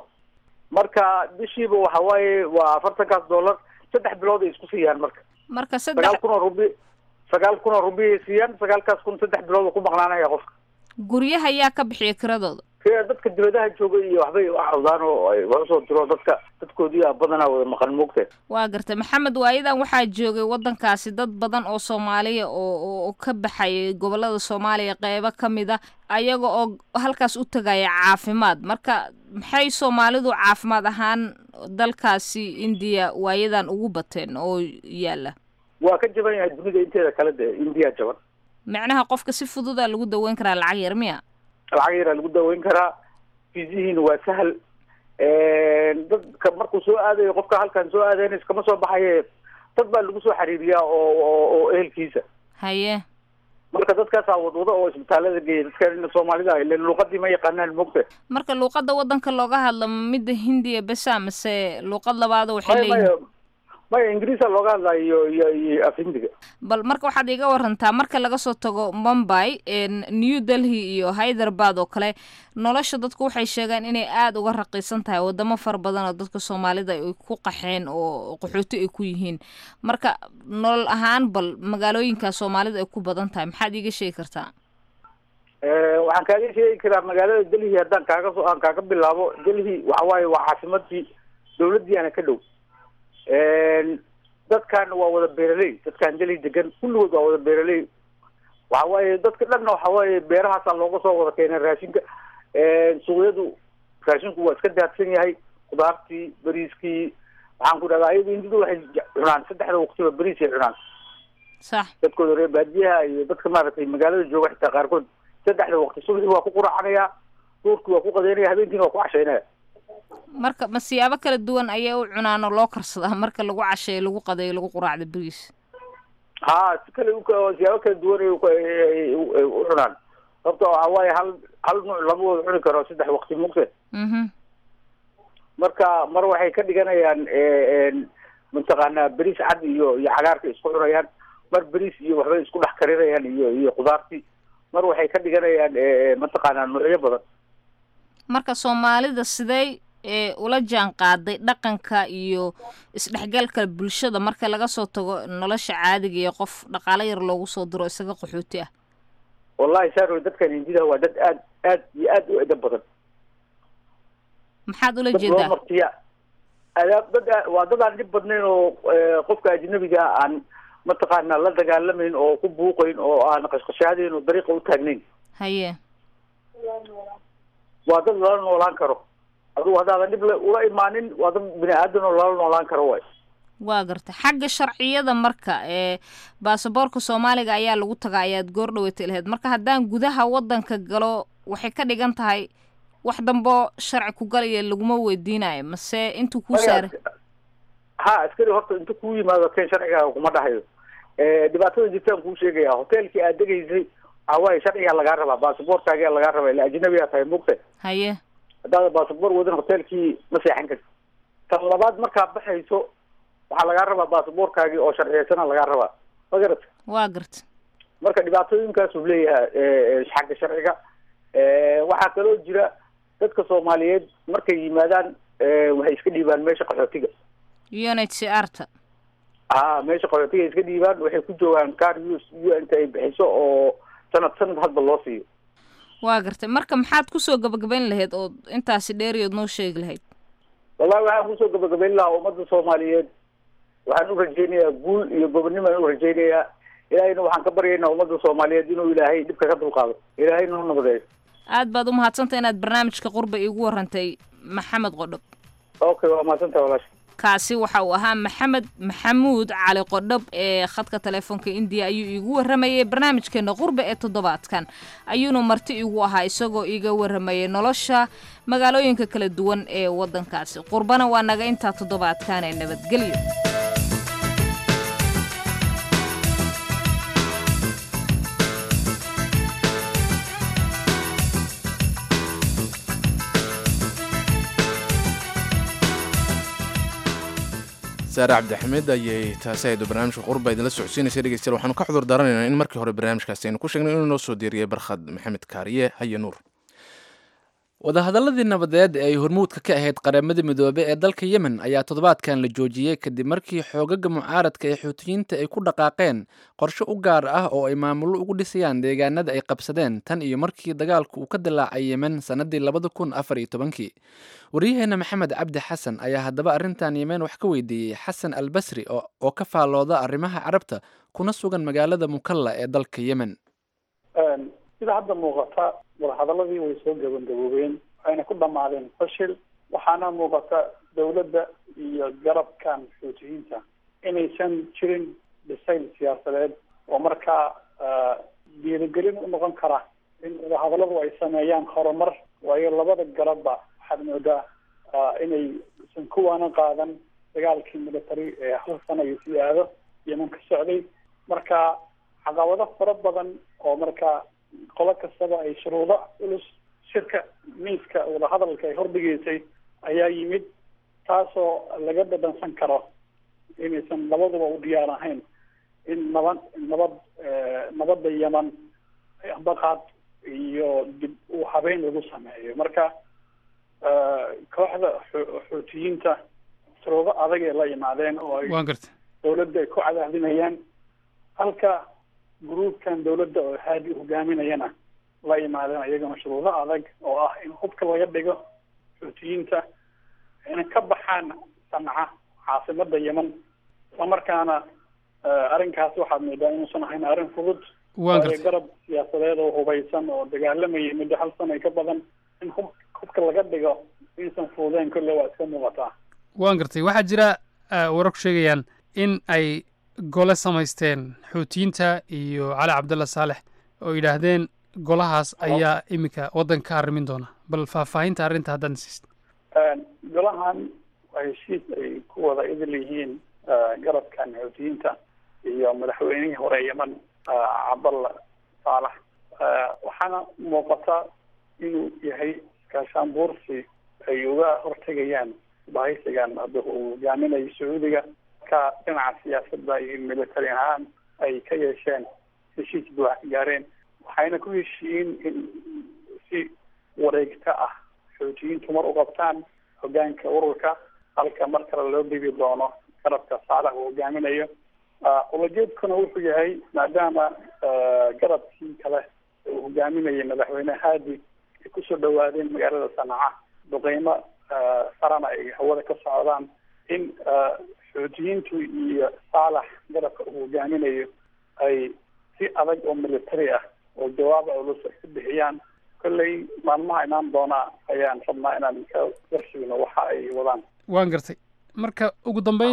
marka bishiiba waxa waaye waa afartankaas dollar saddex bilood ay isku siiyaan marka marka sagaal saddex kun oo rubi sagaal kun oo rubi ay siiyaan sagaalkaas kun saddex bilood uu ku maqnaanaya qofka guryaha yaa ka bixiya kiradooda Kee dadka dibadaha jooga iyo waxbay u cawdaan oo ay wax usoo diro dadka dadkoodii aa badanaa wada maqan moogta waa gartay maxamed waayadan waxaa joogay wadankaasi dad badan oo soomaaliya oo oo- oo ka baxayay gobolada soomaaliya qeybo ka mid a ayaga oo halkaas u tagaya caafimaad marka maxay soomaalidu caafimaad ahaan dalkaasi indiya waayadan ugu bateen oo yaala waa ka jaban yahay dunida inteeda kale de indiya jaban macnaha qofka si fududa lagu daweyn karaa lacag yar miya lacag yaraa lagu daweyn karaa fiisihiina waa sahal dadka markuu soo aadayo qofka halkan soo aadayn iskama soo baxaye dad baa lagu soo xiriiriyaa oo oo oo ehelkiisa haye marka dadkaasaa wadwado oo isbitaalada geeya dadka soomaalida ilen luuqadii ma yaqaanaan moogta marka luuqada wadanka looga hadla ma midda hindiya besa mase luuqad labaada waxay maya leeyihiin maya maya ingiriisa looga hadlaya iyo iyo iyo af hindiga bal marka waxaad iga warantaa marka laga soo tago mumbai en, new delhi iyo hyderabad oo kale nolosha dadku waxay sheegaan inay aada uga raqiisan tahay wadamo fara badan oo dadka soomaalida ay ku qaxeen oo qaxooti ay ku yihiin marka nolol ahaan bal magaalooyinka soomaalida ay ku badan tahay maxaad iiga sheegi kartaa Eh, waxaan kaaga sheegi karaa magaalada delhi haddaan kaaga soo aan kaaga bilaabo delhi waxa waaye waa caasimadii dawladiiana ka dhow dadkan waa wada beeraley dadkan delhi degan kulligood waa wada beeraley waxa waaye dadka dhanna waxa waaye beerahaasaa looga soo wada keenay raashinka suuqyadu raashinku waa iska daadsan yahay khudaartii bariiskii waxaan ku dhahdaa ayagu hindidu waxay je- cunaan saddexda waqtiba bariis ay cunaan sax dadkooda reer baadiyaha iyo dadka maaragtay magaalada jooga xitaa qaarkood saddexda waqti subaxii waa ku quracanaya duurkii waa ku qadeynaya habeenkiina waa ku cashaynaya marka ma siyaabo kala duwan ayay u cunaan oo loo karsadaa marka lagu casheeyo lagu qadeeyo lagu quraacdo bariis ha si kale u ka- siyaabo kala duwan ay u- ay- ay u ay u cunaan sababta waxa waaye hal hal nuuc lama wada cuni karo saddex waqti mugte mhm marka mar waxay ka dhiganayaan mataqaanaa beriis cad iyo iyo cagaarka isku cunayaan mar beriis iyo waxbay isku dhex karinayaan iyo iyo khudaartii mar waxay ka dhiganayaan mataqaanaa nuucyo badan marka soomaalida sidee ee ula jaan qaaday dhaqanka iyo isdhexgalka bulshada marka laga soo tago nolosha caadiga iyo qof dhaqaalo yar loogu soo diro isaga qaxooti ah wallahi saaro dadkan hindida waa dad aad aad iyo aad u edab badan maxaad ula dad loo jeedaa martiya adaab dad aa- waa dad aan dhib badnayn oo eh, qofka ajnabiga ah aan mataqaanaa la dagaalamayn oo ku buuqayn oo aan qashqashaadayn oo dariiqa u taagnayn haye waa dad lala noolaan karo adugu haddaadan dhib la- ula imaanin waa dad bini aadan oo lala noolaan karo waay waa garta xagga sharciyada marka ee baasaboorka soomaaliga ayaa lagu tagaa ayaad goor dhaweyta lahayd marka haddaan gudaha wadanka galo waxay ka dhigan tahay wax dambo sharci ku galaya laguma weydiinayo mase intuu kuu saaray ha askari horta inta kuu yimaado ken sharcigaaga kuma dhahayo dhibaatada jirtaan kuu sheegaya hoteelkii aad degaysay waxawaaye sharcigaa lagaa rabaa baasaboorkaagaa lagaa rabaa ila ajnabigaa tahay mugta haye haddaada baasaboor wadan hoteelkii ma seexan karti tan labaad markaa baxayso waxaa lagaa rabaa baasaboorkaagii oo sharciyeysana lagaa rabaa ma garata waa garta marka dhibaatooyinkaasuu leeyahay xagga sharciga waxaa kaloo jira dadka soomaaliyeed markay yimaadaan waxay iska dhiibaan meesha qaxootiga unhcrta ha meesha qaxootiga ay iska dhiibaan waxay ku joogaan car us u n ta ay bixiso oo sanad sanad hadba loo siiyo waa gartay marka maxaad kusoo gabagabayn lahayd oo intaasi dheeriyood noo sheegi lahayd wallahi waxaan kusoo gabagabayn lahaa ummadda soomaaliyeed waxaan u rajaynayaa guul iyo gobonnimaan u rajaynayaa ilaahayna waxaan ka baryaynaa ummadda soomaaliyeed inuu ilaahay dhibka ka dulqaado ilaahay noo nabadeeyo aad baad u mahadsantay inaad barnaamijka qurba iigu warantay maxamed qodhob okay waa mahadsantaha walaasha kaasi waxa uu ahaa maxamed maxamuud cali qodhob ee khadka telefoonka indiya ayuu iigu waramayay barnaamijkeena qurba ee toddobaadkan ayuuna marti igu ahaa isagoo iiga waramayay nolosha magaalooyinka kala duwan ee wadankaasi qurbana waa naga intaa toddobaadkan ee nabadgelyo saare cabdixamiid ayay taasi aydu barnaamijka qurba idinla socodsiinaysa dhegeystayaal waxaanu ka xudur daaranaynaa in markii hore barnaamijkaasi aynu ku sheegnay inuu noo soo diiriyay barkhad maxamed kaariye haye nuur wadahadaladii nabadeed ee ay hormuudka ka ahayd qaramada midoobe ee dalka yemen ayaa toddobaadkan la joojiyey kadib markii xoogaga mucaaradka ee xuutiyiinta ay ku dhaqaaqeen qorshe u gaar ah oo ay maamullo ugu dhisayaan deegaanada ay qabsadeen tan iyo markii dagaalku uu ka dilaacay yemen sannadii labada kun afar iyo tobankii waryaheena maxamed cabdi xasan ayaa haddaba arrintan yemen wax ka weydiiyey xasan al basri oo ka faallooda arrimaha carabta kuna sugan magaalada mukalla ee dalka yemen sida hadda muuqata wadahadaladii way soo gabagaboobeen waxayna ku dhamaadeen fashil waxaana muuqata dowladda iyo garabkan xuutiyiinta inaysan jirin dhisayl siyaasadeed oo markaa dhiirigelin u noqon kara in wadahadaladu ay sameeyaan horumar waayo labada garabba waxaad moodaa inay san kuwaana qaadan dagaalkii military ee hal sana iyo sii aado yeman ka socday marka caqabado fara badan oo markaa qolo kastaba ay shuruudo culus shirka miiska wadahadalka ay hordhigeysay ayaa yimid taasoo laga dhadhansan karo inaysan labaduba u diyaar ahayn in nabad nabad nabadda yeman ambaqaad iyo dib u habeyn lagu sameeyo marka kooxda xuutiyiinta shuruudo adag ay la yimaadeen oo ay dawladda ay ku cadaadinayaan halka gruubkan dawladda oo haadi hogaaminayana la yimaadeen iyagana shuruudo adag oo ah in hubka laga dhigo xuutiyiinta inay ka baxaan sanca caasimada yemen islamarkaana arrinkaas waxaad moodaa inuusan ahayn arrin fudud waayo garab siyaasadeed oo hubaysan oo dagaalamayay muddo hal sana ka badan in hub hubka laga dhigo inaysan fududeyn kolle waa iska muuqataa waan gartay waxaa jira warar ku sheegayaan in ay gole samaysteen xuutiyiinta iyo cali cabdalla saalex oo yidhaahdeen golahaas ayaa iminka waddanka ka arrimin doona bal faahfaahinta arrinta haddaan siist golahan waa heshiis ay ku wada idil yihiin garabkan xuutiyiinta iyo madaxweynihii hore yemen cabdalla saalax waxaana muuqata inuu yahay iskaashaan buursi ay uga hortegayaan bahaysigan hadda uu hogaaminayo sacuudiga ka dhinaca siyaasadda iyo military ahaan ay ka yeesheen heshiis buuxa ka gaareen waxayna ku heshiiyeen in si wareegta ah xuutiyiintu mar u qabtaan hogaanka ururka halka mar kale loo dhibi doono garabka saalax uu hogaaminayo ulajeedkuna wuxuu yahay maadaama garabkii kale uu hogaaminayay madaxweyne haadi ay kusoo dhawaadeen magaalada sanaca duqeymo sarana ay hawada ka socdaan in xuutiyiintu iyo saalax garabka uu hogaaminayo ay si adag oo military ah oo jawaab culus ay ku bixiyaan kolley maalmaha imaan doona ayaan rabnaa inaan ka warshigno waxa ay wadaan waan gartay marka ugu dambeyn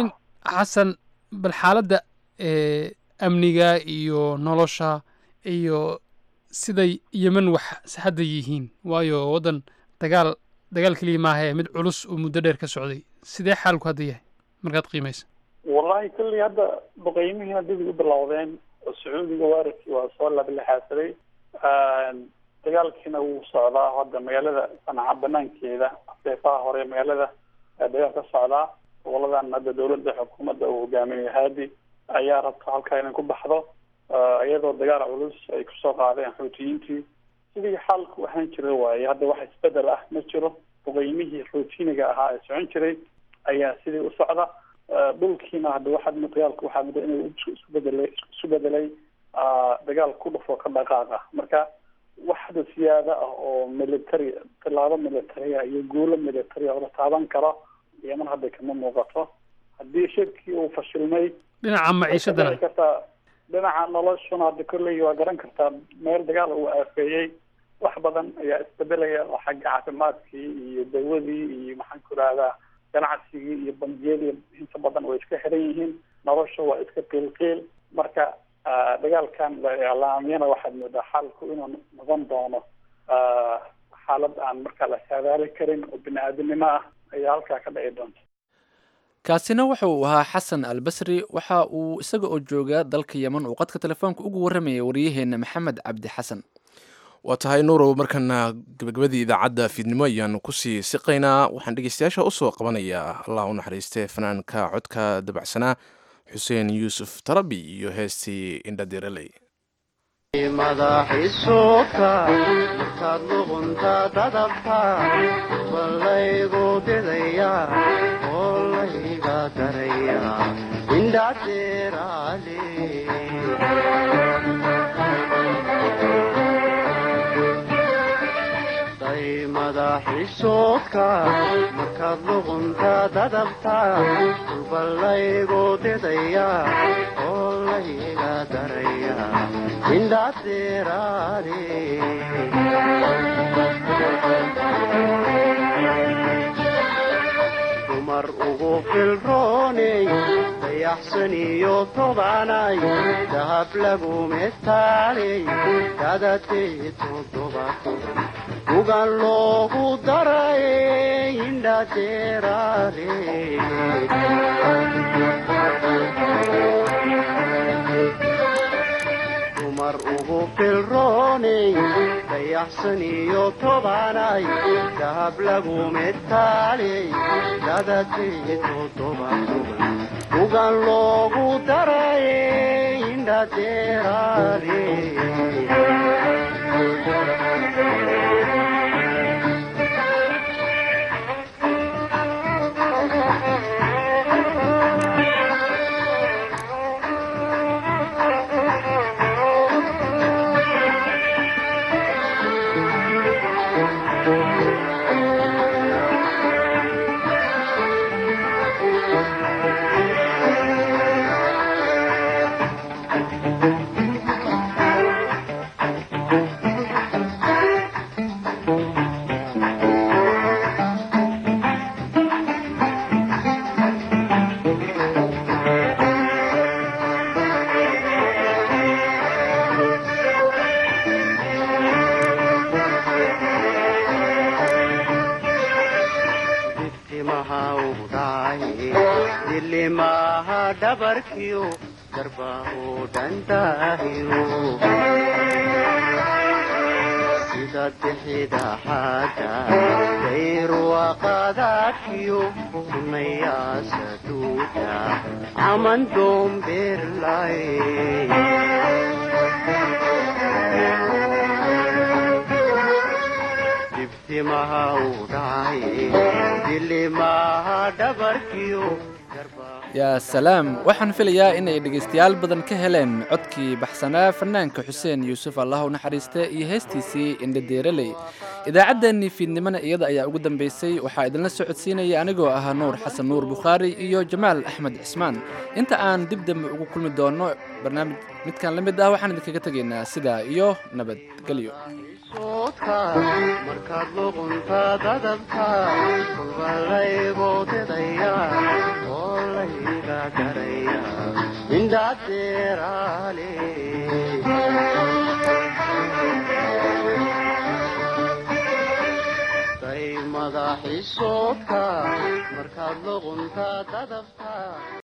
xasan bal xaaladda ee amniga iyo nolosha iyo siday yemen wax hadda yihiin waayo waddan dagaal dagaal keliya maahae mid culus oo muddo dheer ka socday sidee xaalku hadda yahay markaad qiimaysa wallahi kolley hadda boqeymihiina dib u bilowdeen oo sacuudiga weerarkii waa soo labalexaasaday dagaalkiina wuu socdaa hadda magaalada sanaca banaankeeda seefaha hore magaalada dagaal ka socdaa goboladan hadda dowladda xukuumadda uu hogaaminayo haadi ayaa rabta halkaa inay ku baxdo iyadoo dagaal culus ay kusoo qaadeen xuutiyiintii sidii xaalku ahaan jira waaye hadda wax isbedel ah ma jiro boqeymihii routiniga ahaa ee socon jiray ayaa sidii u socda dhulkiina hadda waxaad dagaalku waxaa muddo inuu isku bedelay isu bedelay dagaal ku dhufo ka dhaqaaqa marka wax hadda siyaada ah oo military tilaabo military ah iyo guulo military ah oo la taaban karo yeman hadda kama muuqato haddii shirkii uu fashilmay dhinaca maciishadana kartaa dhinaca noloshuna hadda kolley waa garan kartaa meel dagaal uu aafeeyey wax badan ayaa isbedelaya oo xagga caafimaadkii iyo dawadii iyo maxaan ku rahdaa ganacsigii iyo bangiyadii inta badan way iska xiran yihiin nolosha waa iska qiilqiil marka dagaalkan la iclaamiyana waxaad moodaa xaalku inuu noqon doono xaalad aan markaa la saadaali karin oo bini aadamnimo ah ayaa halkaa ka dhici doonta kaasina waxa uu ahaa xasan albasri waxa uu isaga oo jooga dalka yemen uu qadka telefoonka ugu warramayay waryaheena maxamed cabdi xasan waa tahay nuurow markana gabagabadii idaacadda fiidnimo ayaanu kusii siqaynaa waxaan dhegeystayaasha usoo qabanayaa allah u naxariiste fanaanka codka dabacsanaa xuseen yuusuf tarabi iyo heestii indhadiraley madaxiisuka markaad luqunta dadabta balaygu didaya oo layga daraya indhadeeraale day madaxiisuka markaad luqunta dadabta balaygu didaya oo layga daraya dumar ugu filrooney dayaxsan iyo tobanay dahab lagu metaaley dadatee toddobato ugan loogu daray indhadeeraale dumar ugu filrooney dayaxsan iyo tobanay dahab lagu metaaley dadatee toddobaatoban ugan loogu daray indhadeeraale dilimaha dhabarkiyo garbaho dhandaahiyo sida bixida xaada dayruwaqadaadkiyo sunayaasa duuda caman doombeerlay dibtimaha u dhacay dilimaha dhabarkiyo yaa salaam waxaan filayaa inay dhegaystayaal badan ka heleen codkii baxsanaa fanaanka xuseen yuusuf allah u naxariiste iyo heestiisii indhadeeraley idaacaddeenii fiidnimona iyada ayaa ugu dambaysay waxaa idinla socodsiinaya anigoo ahaa nuur xasan nuur bukhaari iyo jamaal axmed cismaan inta aan dib dambe ugu kulmi doonno barnaamij midkan la mid ah waxaan idinkaga tegaynaa sidaa iyo nabadgelyo markaad luqunta dadabta kulba laygu didaya oo layga garaya indhadeeraale day madaxiisoodka markaad luqunta dadafta